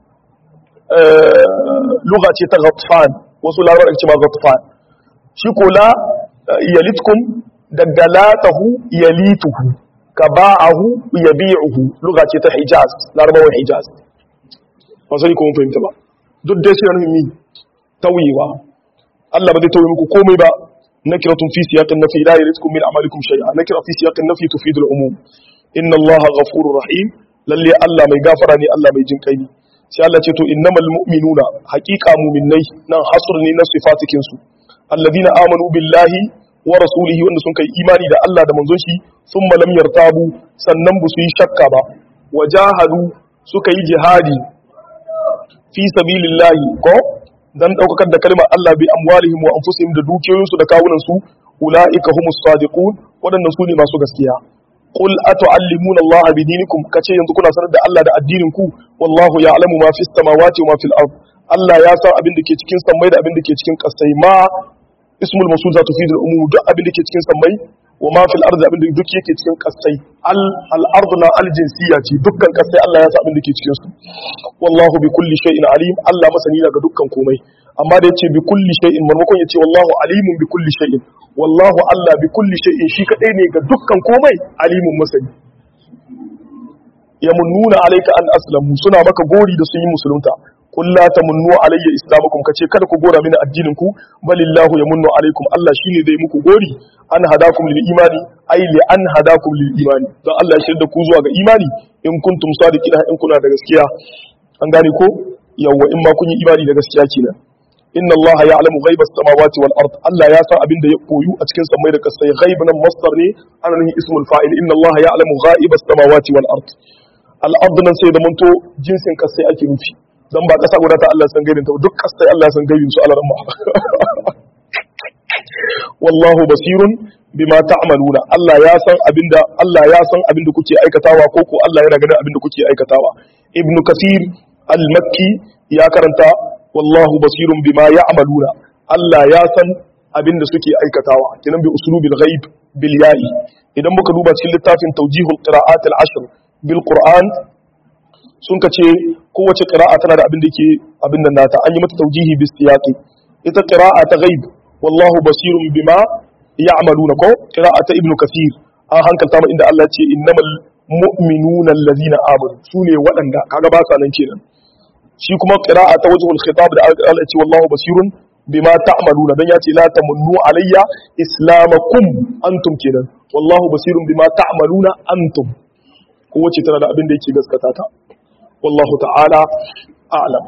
luga ce ta ghatfan wasu larar ce ma ghatfan shi ko la yalitkum daga latahu yalituhu ka ba'ahu ya bi'uhu luga ce ta hijaz larabawan hijaz ba sai kuma fahimta ba duk dai sai nufin mi tauyewa Allah ba zai tauye muku komai ba nakiratun fi siyaqin nafi la yarizkum min a'malikum shay'a nakira fi siyaqin nafi tufidu al-umum inna Allah ghafurur rahim lalle Allah mai gafara ne Allah mai jin kai ne sai Allah ce to innamal mu'minuna haqiqa mu'minnai nan hasr ne na sifatikin su alladina amanu billahi wa rasulihi wanda sun kai imani da Allah da manzon shi sun lam yartabu sannan ba su yi shakka ba wajahadu suka yi jihadi fi sabilillahi ko dan daukakar da kalmar Allah bi amwalihim wa anfusihim da dukiyoyinsu da kawunan su ulaika humus sadiqun wadannan su ne masu gaskiya qul atu'allimuna Allah bi dinikum kace yanzu kuna sanar da Allah da addinin ku wallahu ya'lamu ma fis samawati wa ma fil ard Allah ya san abin da ke cikin sammai da abin da ke cikin kasai ma ismul mawsul za tufidu al-umum duk abin da ke cikin sammai wa ma fil ardi abin da duk yake cikin kasai al al ardu na al jinsiyya ce dukkan kasai Allah ya san abin da ke cikin su wallahu bi kulli shay'in alim Allah masani daga dukkan komai amma da yace bi kulli shay'in marmakon yace wallahu alimun bi kulli shay'in wallahu Allah bi kulli shay'in shi kadai ne ga dukkan komai alimun masani yamunnuna alayka an aslamu suna maka gori da sun yi musulunta qul la tamunnu alayya islamakum kace kada ku gora mini addinin ku balillahu yamunnu alaykum Allah shine zai muku gori an hadakum lil imani ay li an hadakum lil imani dan Allah ya shirda ku zuwa ga imani in kuntum sadiqina in kuna da gaskiya an gane ko yawa in ma kun yi imani da gaskiya kenan inna Allah ya'lamu ghaibas samawati wal ard Allah ya san abin da ya koyu a cikin samai da kasai ghaib nan masdar ne ana nufin ismul fa'il inna Allah ya'lamu ghaibas samawati wal ard al ard nan sai da manto jinsin kasai ake nufi dan ba kasa guda ta Allah san gaibin ta duk kasai Allah san gaibin su alaran ma wallahu basirun bima ta'maluna Allah ya san abinda Allah ya san abinda kuke aikatawa ko ko Allah yana ganin abinda kuke aikatawa ibnu kathir al-makki ya karanta wallahu basirun bima ya'maluna Allah ya san abinda suke aikatawa kinan bi uslubil ghaib bil ya'i idan muka duba cikin littafin tawjihul qira'at al-ashr bil qur'an sun kace kowace qira'a tana da abin da yake abin nan nata an yi mata tawjihi bis siyaqi ita qira'a ta ghaib wallahu basirun bima ya'maluna ko qira'a ta ibnu kathir an hankalta ma inda Allah ya ce innamal mu'minuna allazina amanu sune waɗanda kaga ba sa nan kenan shi kuma qira'a ta wajhul khitab da Allah ya ce wallahu basirun bima ta'maluna dan ya ce la tamunnu alayya islamakum antum kenan wallahu basirun bima ta'maluna antum kowace tana da abin da yake gaskata ta wallahu ta'ala a'lam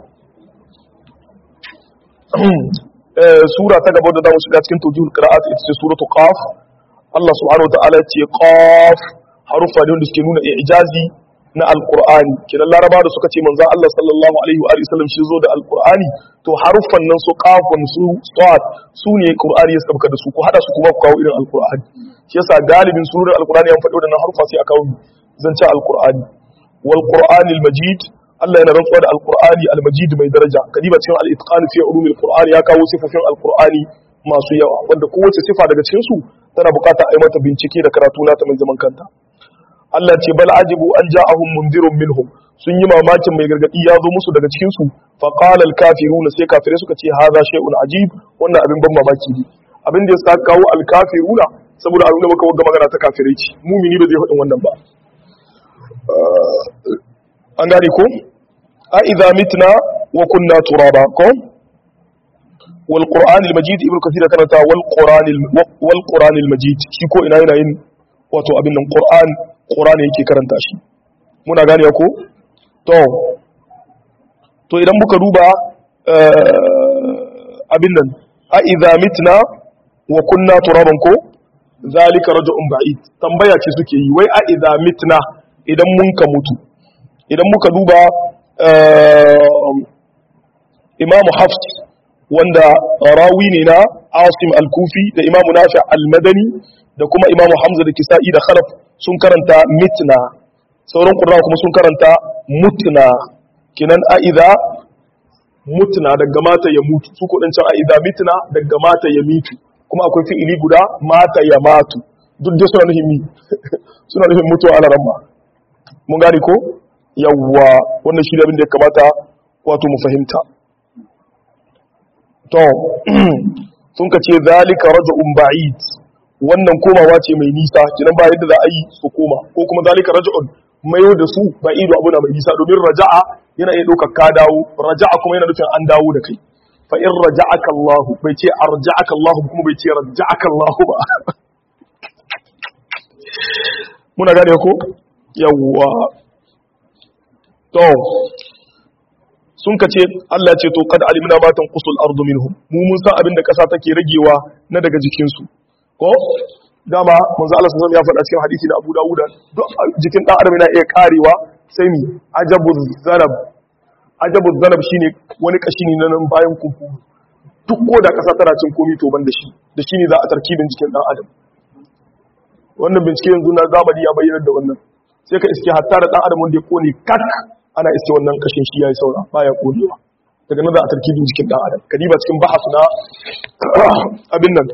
sura ta gaba da zamu shiga cikin tawjihul qira'at ita ce suratu qaf Allah subhanahu wa ta'ala ce qaf harufa ne wanda suke nuna ijazi na alqur'ani kidan laraba da suka ce manzo Allah sallallahu alaihi wa alihi wasallam shi zo da alqur'ani to haruffan nan su qafun su sad su ne qur'ani ya sabka da su ku hada su kuma ku kawo irin alqur'ani shi yasa galibin surar alqur'ani an faɗo da nan harufa sai a kawo zance alqur'ani wal qur'anil majid Allah yana rantsuwa da alqur'ani almajid mai daraja kadiba cikin al-itqan fi ulumil qur'ani ya kawo sifofin alqur'ani masu yawa wanda kowace sifa daga cikin su tana bukata a yi mata bincike da karatu nata mai zaman kanta Allah ce bal ajibu an ja'ahum mundirun minhum sun yi mamakin mai gargadi ya zo musu daga cikin su fa qala al kafiruna sai kafirai suka ce hadha shay'un ajib wannan abin ban mamaki ne abin da ya sa kawo al kafiruna saboda abin da muka wagga magana ta kafirai ce mumini ba zai faɗin wannan ba an gane ko a idza mitna wa kunna turaba ko wal qur'an al majid ibnu kathir karanta wal qur'an wal qur'an al majid shi ko ina yana yin wato abin nan qur'an qur'ani yake karanta shi muna gane ko to to idan muka duba abin nan a idza mitna wa kunna turaban ko zalika raj'un ba'id tambaya ce suke yi wai a idza mitna idan mun ka mutu idan muka duba imamu hafs wanda rawi ne na asim al-kufi da imamu nafi al-madani da kuma imamu hamza da kisa'i da khalaf sun karanta mitna sauran ƙurra kuma sun karanta mutna kinan a'iza mutna daga mata ya mutu su kudancin a'iza mitna daga mata ya mitu kuma akwai fi'ili guda mata ya matu duk dai suna nufin mi suna nufin mutuwa ala ramma mun gane ko yawwa wannan shi da abin da ya kamata wato mu fahimta to sun ka ce zalika raj'un ba'id wannan komawa ce mai nisa kinan ba yadda za a yi su koma ko kuma zalika raj'un mayo da su ba'idu abu na mai nisa domin raja'a yana iya ɗaukar ka dawo raja'a kuma yana nufin an dawo da kai fa in raja'aka Allah bai ce arja'aka Allah kuma bai ce raja'aka Allah ba muna gane ko yawwa to sun ka ce Allah ce to kad alimna ma tanqusul ardu minhum mu mun san abin da kasa take ragewa na daga jikin su ko dama manzo Allah sallallahu alaihi ya faɗa cikin hadisi na Abu Dawud duk jikin dan adam yana iya karewa sai mi ajabu zanab ajabu zanab shine wani kashi ne nan bayan kumfu duk ko da kasa tana cin komi to ban da shi da shi ne za a tarkibin jikin dan adam wannan bincike yanzu na zamani ya bayyana da wannan sai ka iske hatta da dan adam wanda ya kone kak ana iske wannan kashin shi yayi saura baya kodewa daga nan za a tarkibin jikin dan adam kadiba cikin bahas na abin nan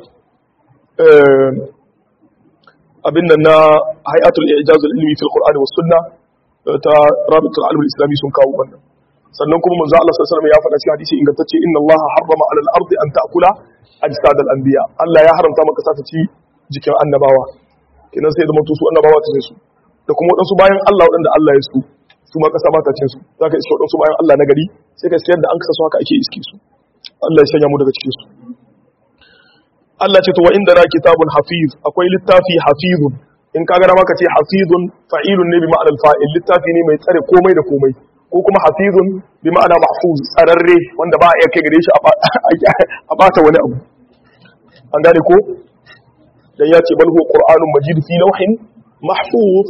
abin nan na hayatul ijazul ilmi fil qur'ani was sunna ta rabitul alim islami sun kawo wannan sannan kuma manzo Allah sallallahu alaihi wasallam ya faɗa cikin hadisi ingantacce inna Allah harrama alal ardi an ta'kula ajsad al anbiya Allah ya haramta maka sa ta ci jikin annabawa kenan sai da mutu su annabawa ta su da kuma wadansu bayan Allah wadanda Allah ya su su ma kasa ba ta cin su zaka iske wadansu bayan Allah na gari sai ka sayar da an kasa su haka ake iske su Allah ya sanya mu daga cikin su Allah ce to wa inda na kitabun hafiz akwai littafi hafizun in kaga da maka ce hafizun fa'ilun ne bi ma'anar fa'il littafi ne mai tsare komai da komai ko kuma hafizun bi ma'ana mahfuz tsararre wanda ba a iya kai gare shi a bata wani abu an gane ko dan ya ce bal huwa qur'anun majid fi lawhin mahfuz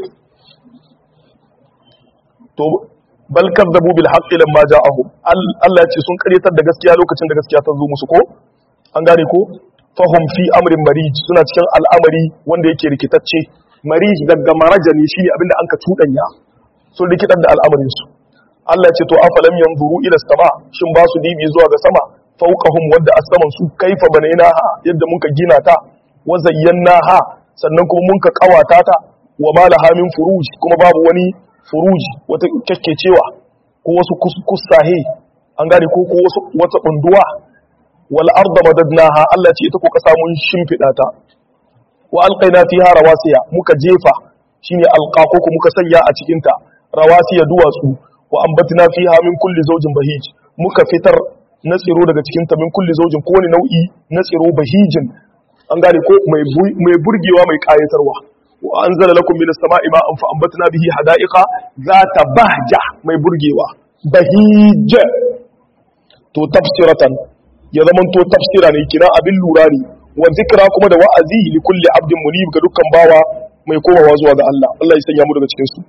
to bal kadzabu bil haqqi lamma ja'ahum Allah ya ce sun karyatar da gaskiya lokacin da gaskiya ta zo musu ko an gane ko fahim fi amrin marij suna cikin al'amari wanda yake rikitacce marij daga marajani shine abinda an ka tudanya sun rikitar da al'amarin su Allah ya ce to afalam yanzuru ila sama shin ba su dibi zuwa ga sama fawqahum wadda as-saman su kaifa banainaha yadda muka gina ta wa zayyanaha sannan kuma mun ka kawata ta wa malaha min furuj kuma babu wani furuj wata kekkecewa ko wasu kusahe an gane ko ko wasu wata bunduwa wal arda madadnaha Allah ce ita ko kasa mun shimfida ta wa alqaina fiha rawasiya muka jefa shine alqa ko muka sanya a cikin ta rawasiya duwatsu wa ambatna fiha min kulli zawjin bahij muka fitar na tsiro daga cikin ta min kulli zawjin kowane nau'i na tsiro bahijin an gane ko mai mai burgewa mai kayatarwa wa anzala lakum minas sama'i ma'an fa ambatna bihi hada'iqa zata bahja mai burgewa bahij to tafsiratan ya zaman to tafsira ne kira abin lura ne wa zikra kuma da wa'azi li kulli abdin munib ga dukkan bawa mai komawa zuwa ga Allah Allah ya sanya mu daga cikin su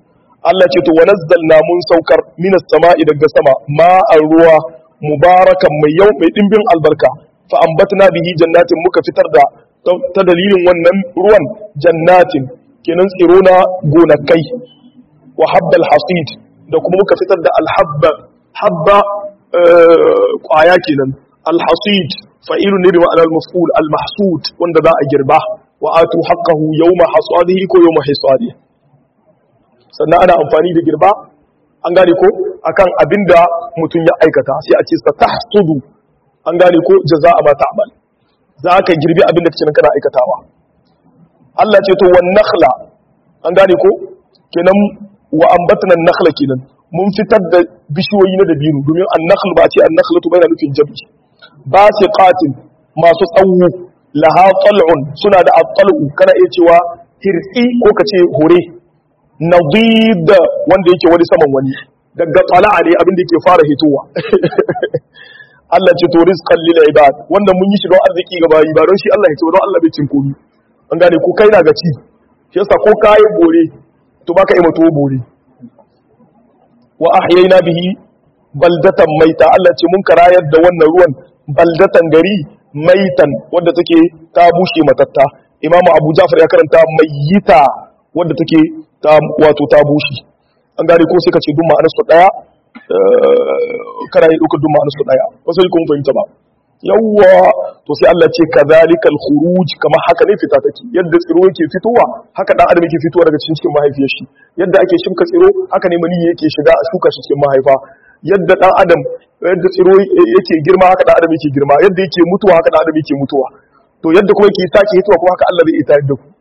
Allah ce to wa nazzalna mun saukar minas sama'i daga sama ma'an ruwa mubarakan mai yau mai dimbin albarka fa ambatna bihi jannatin muka fitar da ta dalilin wannan ruwan jannatin kenan tsiro na gonakai wa habbal hasid da kuma muka fitar da alhabba habba kwaya kenan alhasid fa'ilun ne bi ma'anar maf'ul almahsud wanda za a girba wa atu haqqahu yawma hasadihi ko yawma hisadihi sannan ana amfani da girba an gane ko akan abinda mutum ya aikata sai a ce sa tahsudu an gane ko jaza'a ma ta'mal za ka girbi abinda kake kana aikatawa Allah ce to wan nakhla an gane ko kenan wa ambatna nakhla kenan mun fitar da bishiyoyi na dabino domin an-nakhl ba ce an-nakhlatu bayna nufin jam'i basiqatin masu tsawo laha tal'un suna da at-tal'u kana iya cewa hirsi ko kace hore nadid wanda yake wani saman wani daga tala'a ne abin da yake fara hitowa Allah ce to rizqan lil ibad wanda mun yi shi don arziki ga bayi ba don shi Allah ya ce don Allah bai cin komi an gane ko kai na ga ci shi yasa ko kai bore to baka yi mato bore wa ahyayna bihi baldatan maita Allah ce mun karayar da wannan ruwan baldatan gari maitan wanda take ta bushe matatta imamu abu jafar ya karanta mayyita wanda take ta wato ta bushe an gane ko sai ka ce duk ma'anar su daya kana yi dukkan duk ma'anar su daya wasu yi kuma fahimta ba yawwa to sai Allah ce kadhalika al-khuruj kamar haka ne fita take yadda tsiro yake fitowa haka dan adam yake fitowa daga cikin mahaifiyar shi yadda ake shimka tsiro haka ne mani yake shiga a shuka shi cikin mahaifa yadda dan adam yadda tsiro yake girma haka dan adam yake girma yadda yake mutuwa haka dan adam yake mutuwa to yadda kuma yake sake hitowa kuma haka Allah zai ita yadda ku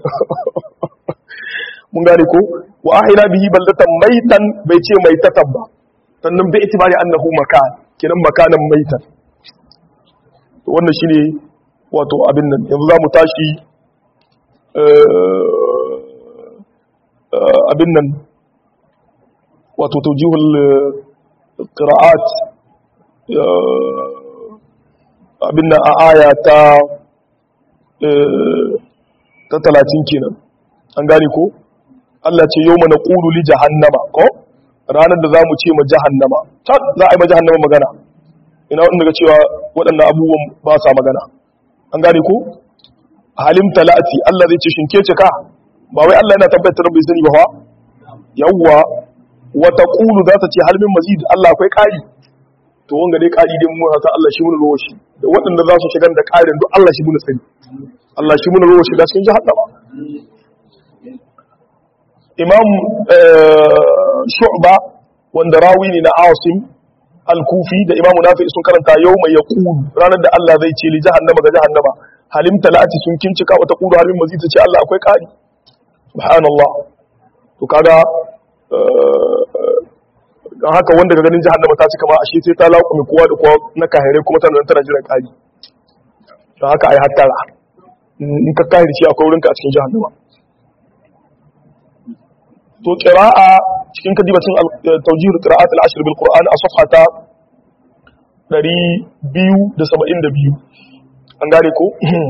mun gane ko wa ahila bihi baldatan maitan bai ce maitatan ba sannan bai itibari annahu makan kinan makanan maitan to wannan shine wato abin nan yanzu zamu tashi abin nan wato tawjihul qira'at abin nan a aya ta ta 30 kenan an gane ko Allah ce yau mana ƙulu li jahannama ko ranar da za mu ce ma jahannama tat za a yi ma jahannama magana ina wanda ga cewa waɗannan abubuwan ba sa magana an gane ko halim talati Allah zai ce shinke ce ka ba wai Allah yana tabbatar bai sani ba fa yawwa wa taqulu za ta ce hal min mazid Allah akwai ƙari to wanga dai ƙari dai mun haka Allah shi mun rowa shi da waɗanda za su shigar da ƙarin duk Allah shi mun sani Allah shi mun rowa shi da cikin jahannama imam shu'ba wanda rawi ne na asim al-kufi da imamu nafi sun karanta yau mai yaqulu ranar da Allah zai ce li jahannama ga jahannama halim talati sun kincika wata qulu halim mazid ta ce Allah akwai kari subhanallah to kaga dan haka wanda ga ganin jahannama ta cika ma ashe sai ta laƙume kowa da kowa na kahire kuma tana tana jiran kari dan haka ai hattara in ka kahire shi akwai wurinka a cikin jahannama to qira'a cikin kadibacin tawjihul qira'at al-ashr bil qur'an a safhata 272 an gane ko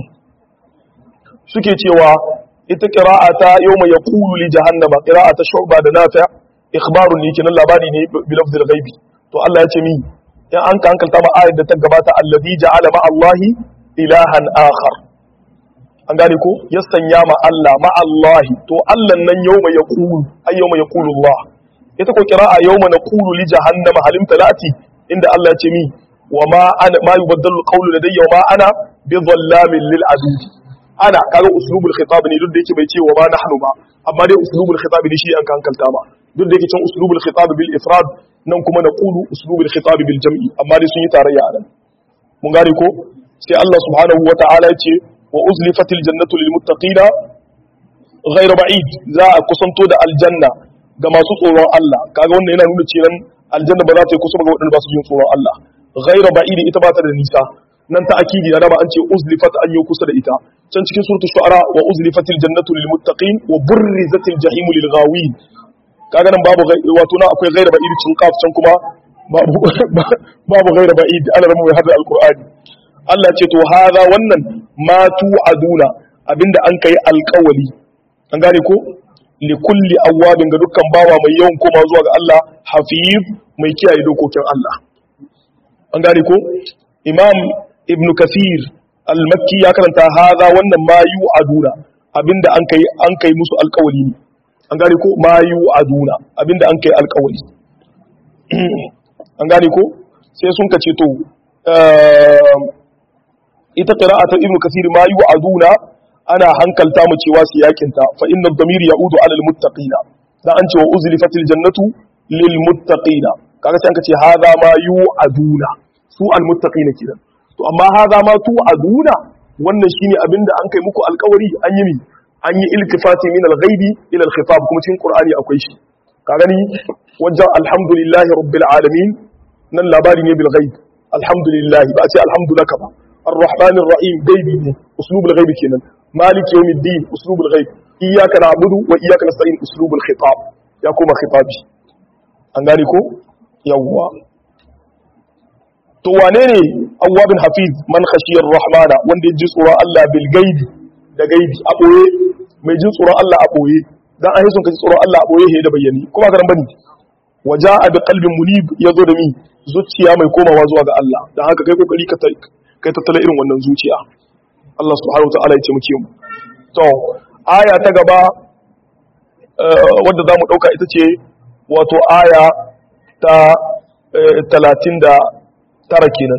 suke cewa ita qira'ata yawma yaqulu li jahannama qira'ata shu'ba da nafi' ikhbarun ne kenan labari ne bi lafzil ghaibi to Allah ya ce mi in an ka hankalta ma ayat da ta gabata allazi ja'ala ma Allahi ilahan akhar an gane ko ya sanya ma Allah ma Allah to Allah nan yawma yaqulu ay yawma yaqulu Allah ita ko qira'a yawma naqulu li jahannama halim talati inda Allah ya ce mi wa ma ana ma yubaddalu qawlu ladayya wa ma ana bi dhallamin lil abid ana kaga uslubul khitab ne duk da yake bai ce wa ma nahnu ba amma dai uslubul khitab ne shi an kankalta ba duk da yake cin uslubul khitab bil ifrad nan kuma naqulu uslubul khitab bil jam'i amma dai sun yi tarayya a nan mun gane ko sai Allah subhanahu wa ta'ala ya ce wa uzlifatil jannatu lil muttaqina ghayr ba'id za a kusanto da aljanna ga masu tsoron Allah kaga wannan yana nuna cewa aljanna ba za ta yi kusa ga waɗanda ba su jin tsoron Allah ghayr ba'id ita ba ta da nisa nan ta akidi da ba an ce uzlifat an yi kusa da ita can cikin suratul shu'ara wa uzlifatil jannatu lil muttaqin wa burrizatil jahimu lil ghawin kaga nan babu wato na akwai ghayr ba'id cin kaf can kuma babu babu ghayr ba'id ana ramu hada alqur'ani Allah ce to hada wannan ma tu'aduna abinda an kai alƙawali an gane ko li kulli awwabin ga dukkan bawa mai yawan koma zuwa ga Allah hafiz mai kiyaye dokokin Allah an gane ko imam ibn kathir al-makki ya karanta haza wannan ma yu'aduna abinda an kai an kai musu alƙawari ne an gane ko ma yu'aduna abinda an kai alƙawari an gane ko sai sun kace to ita qira'atul ibn kathir ma yu'aduna ana hankalta mu cewa su yakinta fa inna ad-damir ya'udu 'ala al-muttaqina dan an ce wa uzlifatil jannatu lil muttaqina kaga sai an kace hadha ma yu'aduna su al-muttaqina kidan to amma hadha ma tu'aduna wannan shine abinda an kai muku alƙawari an yi mi an yi iltifati min al-ghaibi ila al-khitab kuma cikin qur'ani akwai shi ka gani wajen alhamdulillahi rabbil alamin nan labari ne bil ghaib alhamdulillahi ba a ce alhamdulaka ba الرحمن الرحيم غيبي ne uslubul ghaibi kenan مالك يوم الدين أسلوب الغيب إياك نعبد وإياك نستعين أسلوب الخطاب يا كوما خطابي أنغاني كو يوا to wane ne awwabin hafiz man khashiyar rahmana wanda ya ji tsoron Allah bil gaibi da gaibi a boye mai jin tsoron Allah a boye dan an sun kaji tsoron Allah a boye he da bayyani kuma garan bane waja'a bi qalbin munib yazo da mi zuciya mai komawa zuwa ga Allah dan haka kai kokari ka kai tattala irin wannan zuciya Allah subhanahu ta'ala ya ce muke mu to aya ta gaba wadda za mu ɗauka ita ce wato aya ta talatin da tara kenan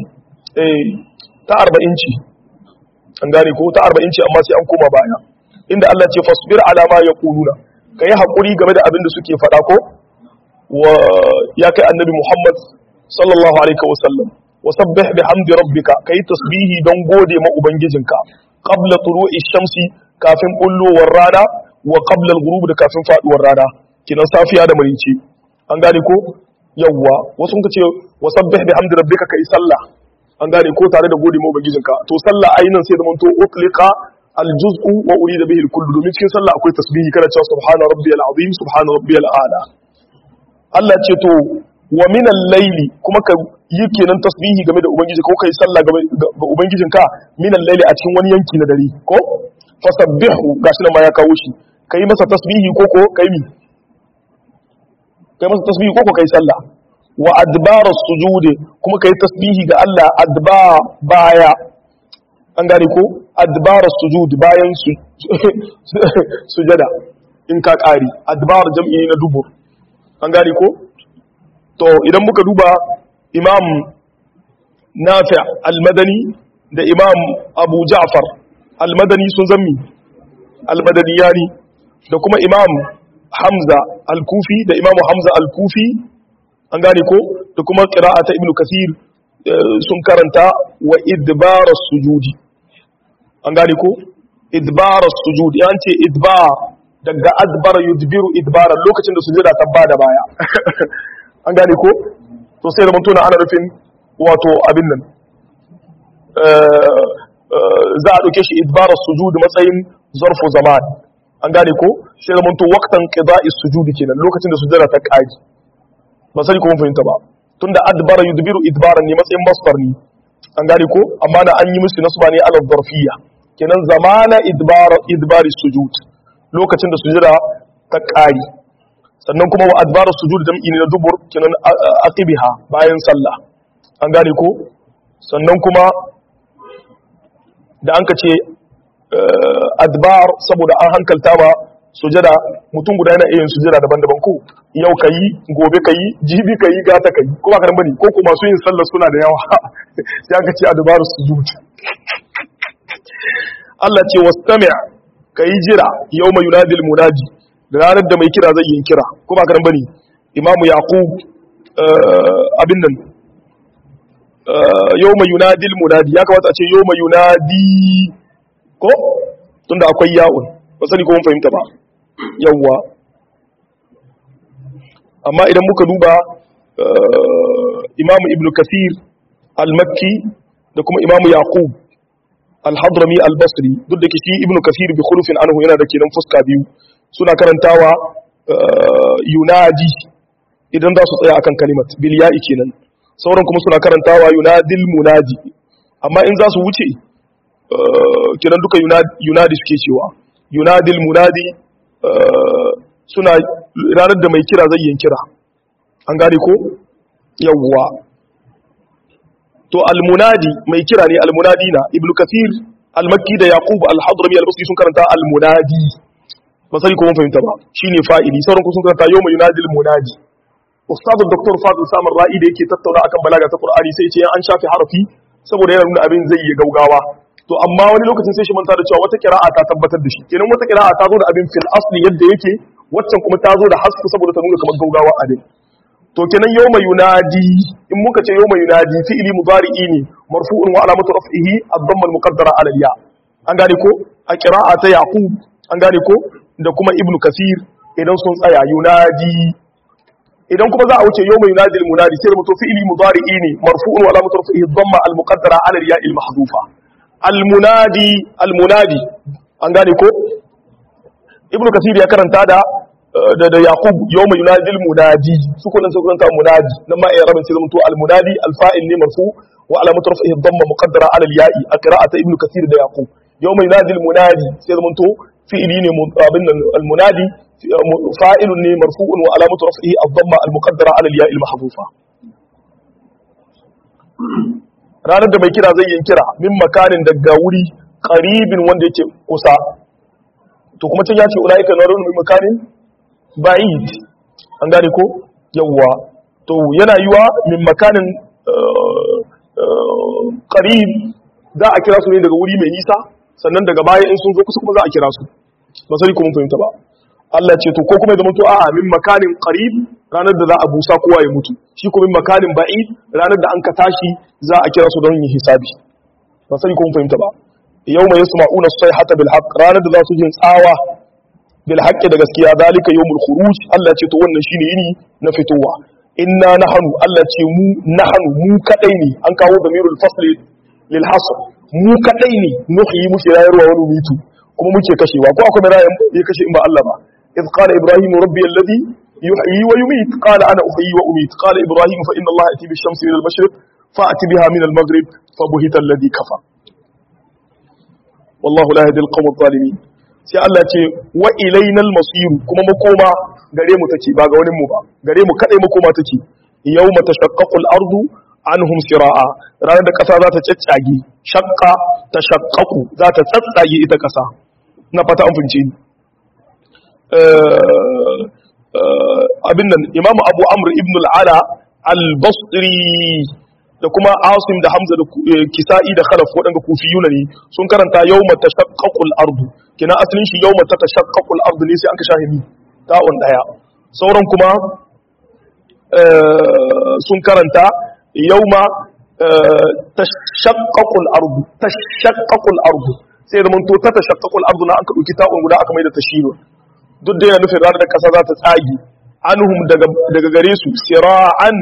ta arba'in ce an gane ko ta arba'in ce amma sai an koma baya inda Allah ce fasbir alama ya kuluna ka yi haƙuri game da abin da suke faɗa ko wa ya kai annabi Muhammad sallallahu alaihi wasallam wasabbih bihamdi rabbika kai tasbihi don gode ma ubangijinka qabla turu'i shamsi kafin bullowar rana wa qabla al-ghurub da kafin faduwar rana kinan safiya da marici an gane ko yawwa wasu kun ce wasabbih bihamdi rabbika kai sallah an gane ko tare da gode ma ubangijinka to sallah ayinan sai zaman to utliqa al-juz'u wa urida bihi al-kullu domin cikin sallah akwai tasbihi kana cewa subhana rabbiyal azim subhana rabbiyal a'la Allah ce to wa minal laili kuma ka yi kenan tasbihi game da ubangiji ko kai sallah ga ubangijinka minal laili a cikin wani yanki na dare ko fasabbihu gashi nan ma ya kawo shi kai masa tasbihi ko ko kai mi kai masa tasbihi ko ko kai sallah wa adbar sujudi kuma kai tasbihi ga Allah adba baya an gane ko adbar sujud bayan su sujada in ka kari adbar jam'i na dubur an gane ko to idan muka duba imam nafi al-madani da imam abu ja'far al-madani sun zammi al-madaniyani da kuma imam hamza al-kufi da imam hamza al-kufi an gane ko da kuma qira'ata ibnu kathir sun karanta wa idbar sujudi an gane ko idbar sujudi an ce idbar daga adbara yudbiru idbara lokacin da sujada ta bada baya an gane ko to sai da mutuna ana nufin wato abin nan za a ɗauke shi idbarar sujud matsayin zarfu zaman an gane ko sai da mutu waktan qida'i sujudi kenan lokacin da sujada ta kaji ba sai ko mun fahimta ba tunda adbara yudbiru idbaran ne matsayin masdar ne an gane ko amma na an yi musu nasba ne ala zarfiyya kenan zamana idbara idbari sujud lokacin da sujada ta kari sannan kuma wa adbara sujud jam'i ne na dubur kenan aqibiha bayan sallah an gane ko sannan kuma da an ka ce adbar saboda an hankalta ba sujada mutum guda yana iya yin sujada daban-daban ko yau ka yi gobe ka yi jibi ka yi gata ka yi ko ba ka bane ko kuma masu yin sallar suna da yawa sai aka ce adbar sujud Allah ce wastami' ka yi jira yau mai yunadil munadi da ranar da mai kira zai yi kira ko ba karan bane imamu yaqub abin nan yawma yunadil munadi ya kamata a ce yawma yunadi ko tunda akwai ya'un ba sani ko mun fahimta ba yawwa amma idan muka duba imamu ibnu kathir al-makki da kuma imamu yaqub al-hadrami al-basri duk da shi ibnu kathir bi khulufin anhu yana da kenan fuska biyu suna karantawa yunadi idan za su tsaya akan kalimat bil ya'i kenan sauran kuma suna karantawa yunadil munadi amma in za su wuce kenan duka yunadi suke cewa yunadil munadi suna ranar da mai kira zai yin kira an gane ko yawwa to almunadi mai kira ne almunadi na ibnu kathir almakki da yaqub al-hadrami al-basri sun karanta almunadi ba sai ko mun fahimta ba shine fa'ili sauran ku sun karanta yawma yunadi almunadi ustad dr fadil samar ra'i da yake tattauna akan balaga ta qur'ani sai ce an shafi harafi saboda yana nuna abin zai yi gaugawa to amma wani lokacin sai shi manta da cewa wata kira'a ta tabbatar da shi kenan wata kira'a ta zo da abin fil asli yadda yake waccan kuma ta zo da hasku saboda ta nuna kamar gaugawa abin to kenan yawma yunadi in muka ce yawma yunadi fi'ili mudari'i ne marfu'un wa alamatu raf'ihi ad-damma al-muqaddara 'ala al-ya an gane ko a qira'a ta yaqub an gane ko da kuma ibnu kasir idan sun tsaya yunadi idan kuma za a wuce yawma yunadi al-munadi sai mutu fi'ili mudari'i ne marfu'un wa alamatu raf'ihi ad-damma al-muqaddara 'ala al-ya al-mahdhufa al-munadi al-munadi an gane ko ibnu kasir ya karanta da da da yaqub yawma yunadi al-munadi su kullun su karanta munadi nan ma rabin sai zamanto al-munadi al-fa'il ne marfu wa alamatu raf'ihi ad-damma muqaddara 'ala al-ya'i a qira'ati ibnu kasir da yaqub yawma yunadi al-munadi sai zamanto fi'ili ne abin al-munadi fa'ilun ne marfu'un wa alamatu raf'ihi ad-damma al-muqaddara 'ala al-ya'i al-mahdhufa ranar da mai kira zai yin kira min makanin daga wuri qaribin wanda yake kusa to kuma can ya ce ulaika narun min makanin ba'id an gane ko yawwa to yana yiwa min makanin qarib za a kira su ne daga wuri mai nisa sannan daga baya in sun zo kusa kuma za a kira su ba sai kuma fahimta ba Allah ce to ko kuma ya zama to a'a min makanin qarib ranar da za a busa kowa ya mutu shi kuma min makanin ba'id ranar da an ka tashi za a kira su don yin hisabi ba sai kuma fahimta ba yawma yasma'una as-sayhata bil haqq ranar da za su jin tsawa bil haqqi da gaskiya zalika yawmul khuruj Allah ce to wannan shine yini na fitowa inna nahnu Allah ce mu nahnu mu kadai ne an kawo damirul fasl lil hasr mu kadai ne nuhyi muke rayarwa wani mitu kuma muke kashewa ko akwai rayan ya kashe in ba Allah ba idh qala ibrahim rabbi alladhi yuhyi wa yumit qala ana uhyi wa umit qala ibrahim fa inna Allah yati bish shamsi min al mashriq fa'ti biha min al maghrib fa buhita alladhi kafa wallahu la yahdi al qawm adh-dhalimin sai Allah ce wa ilainal masir kuma makoma gare mu take ba ga wani mu ba gare mu kadai makoma take yawma tashaqqaqul ardu anhum sira'a ranar da kasa za ta caccage shaqqa tashaqqaqu za ta tsatsage ita kasa na fata an fince ni abin nan imamu abu amr ibn al-ala al-basri da kuma asim da hamza da kisa'i da khalaf waɗanda kufiyuna ne sun karanta yawma tashaqqaqul ardu kina asalin shi yawma tashaqqaqul ardu ne sai an ka shahimi ta'un daya sauran kuma sun karanta yawma tashaqqaqul ardu tashaqqaqul ardu sai da mun to ta tashaqqaqul ardu na an ka dauki ta'un guda aka mai da tashiru duk da yana nufin ranar da kasa za ta tsagi anhum daga daga gare su sira'an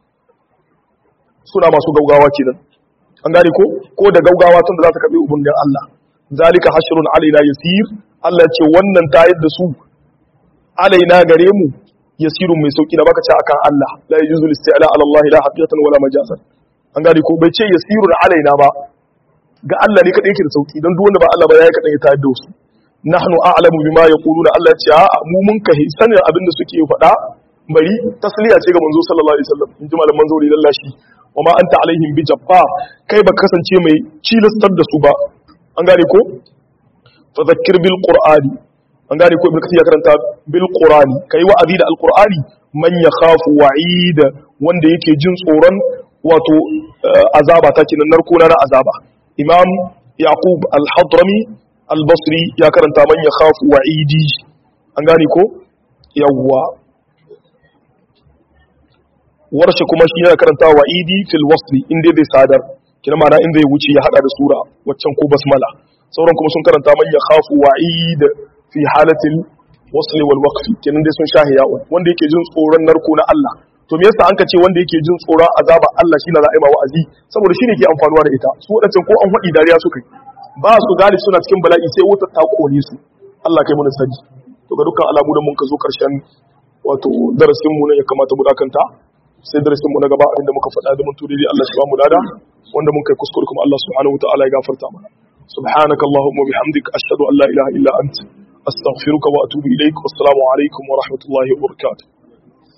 suna masu gaugawa kenan an gane ko ko da gaugawa tun da za ta karbi ubangin Allah zalika hashrun alaina yasir Allah ce wannan ta yadda su alaina gare mu yasirun mai sauki da baka ce akan Allah la yajuzu listi'la ala Allah la haqiqatan wala majazan an gane ko bai ce yasirun alaina ba ga Allah ne kadai yake da sauki dan duk wanda ba Allah ba yayi kadan ya ta yadda su nahnu a'lamu bima yaquluna Allah ce a mu mun kai sanin abin da suke faɗa bari tasliya ce ga manzo sallallahu alaihi wasallam in ji malaman zauri lallashi wa ma anta alaihim bi jabbar kai ba kasance mai cilastar da su ba an gane ko fa zakkir bil qur'ani an gane ko ibnu kathir ya karanta bil qur'ani kai wa'azi da alqur'ani man yakhafu wa'id wanda yake jin tsoron wato azaba ta kinan narko na azaba imam yaqub al-hadrami al-basri ya karanta man yakhafu wa'idi an gane ko yawwa warshe kuma shi yana karanta wa idi fil wasli inda zai sadar kina mana in zai wuce ya hada da sura waccan ko basmala sauran kuma sun karanta man ya khafu wa'id fi halatil wasli wal waqfi kenan dai sun shahi ya'un wanda yake jin tsoron narko na Allah to me yasa an ka ce wanda yake jin tsoron azaba Allah shine za a yi ma wa'azi saboda shine ke amfanuwa da ita su wadancan ko an faɗi dariya suka yi ba su galibi suna cikin bala'i sai wutar ta kone su Allah kai mu sani to ga dukkan alamu da mun ka zo karshen wato darasin mu ne ya kamata mu dakanta sai darasin mu na gaba inda muka faɗa da mun turi Allah shi ba mu lada wanda mun kai kuskure kuma Allah subhanahu wa ta'ala ya gafarta mana subhanaka allahumma bihamdika ashhadu an la ilaha illa anta astaghfiruka wa atubu ilaik wassalamu alaikum wa rahmatullahi wa barakatuh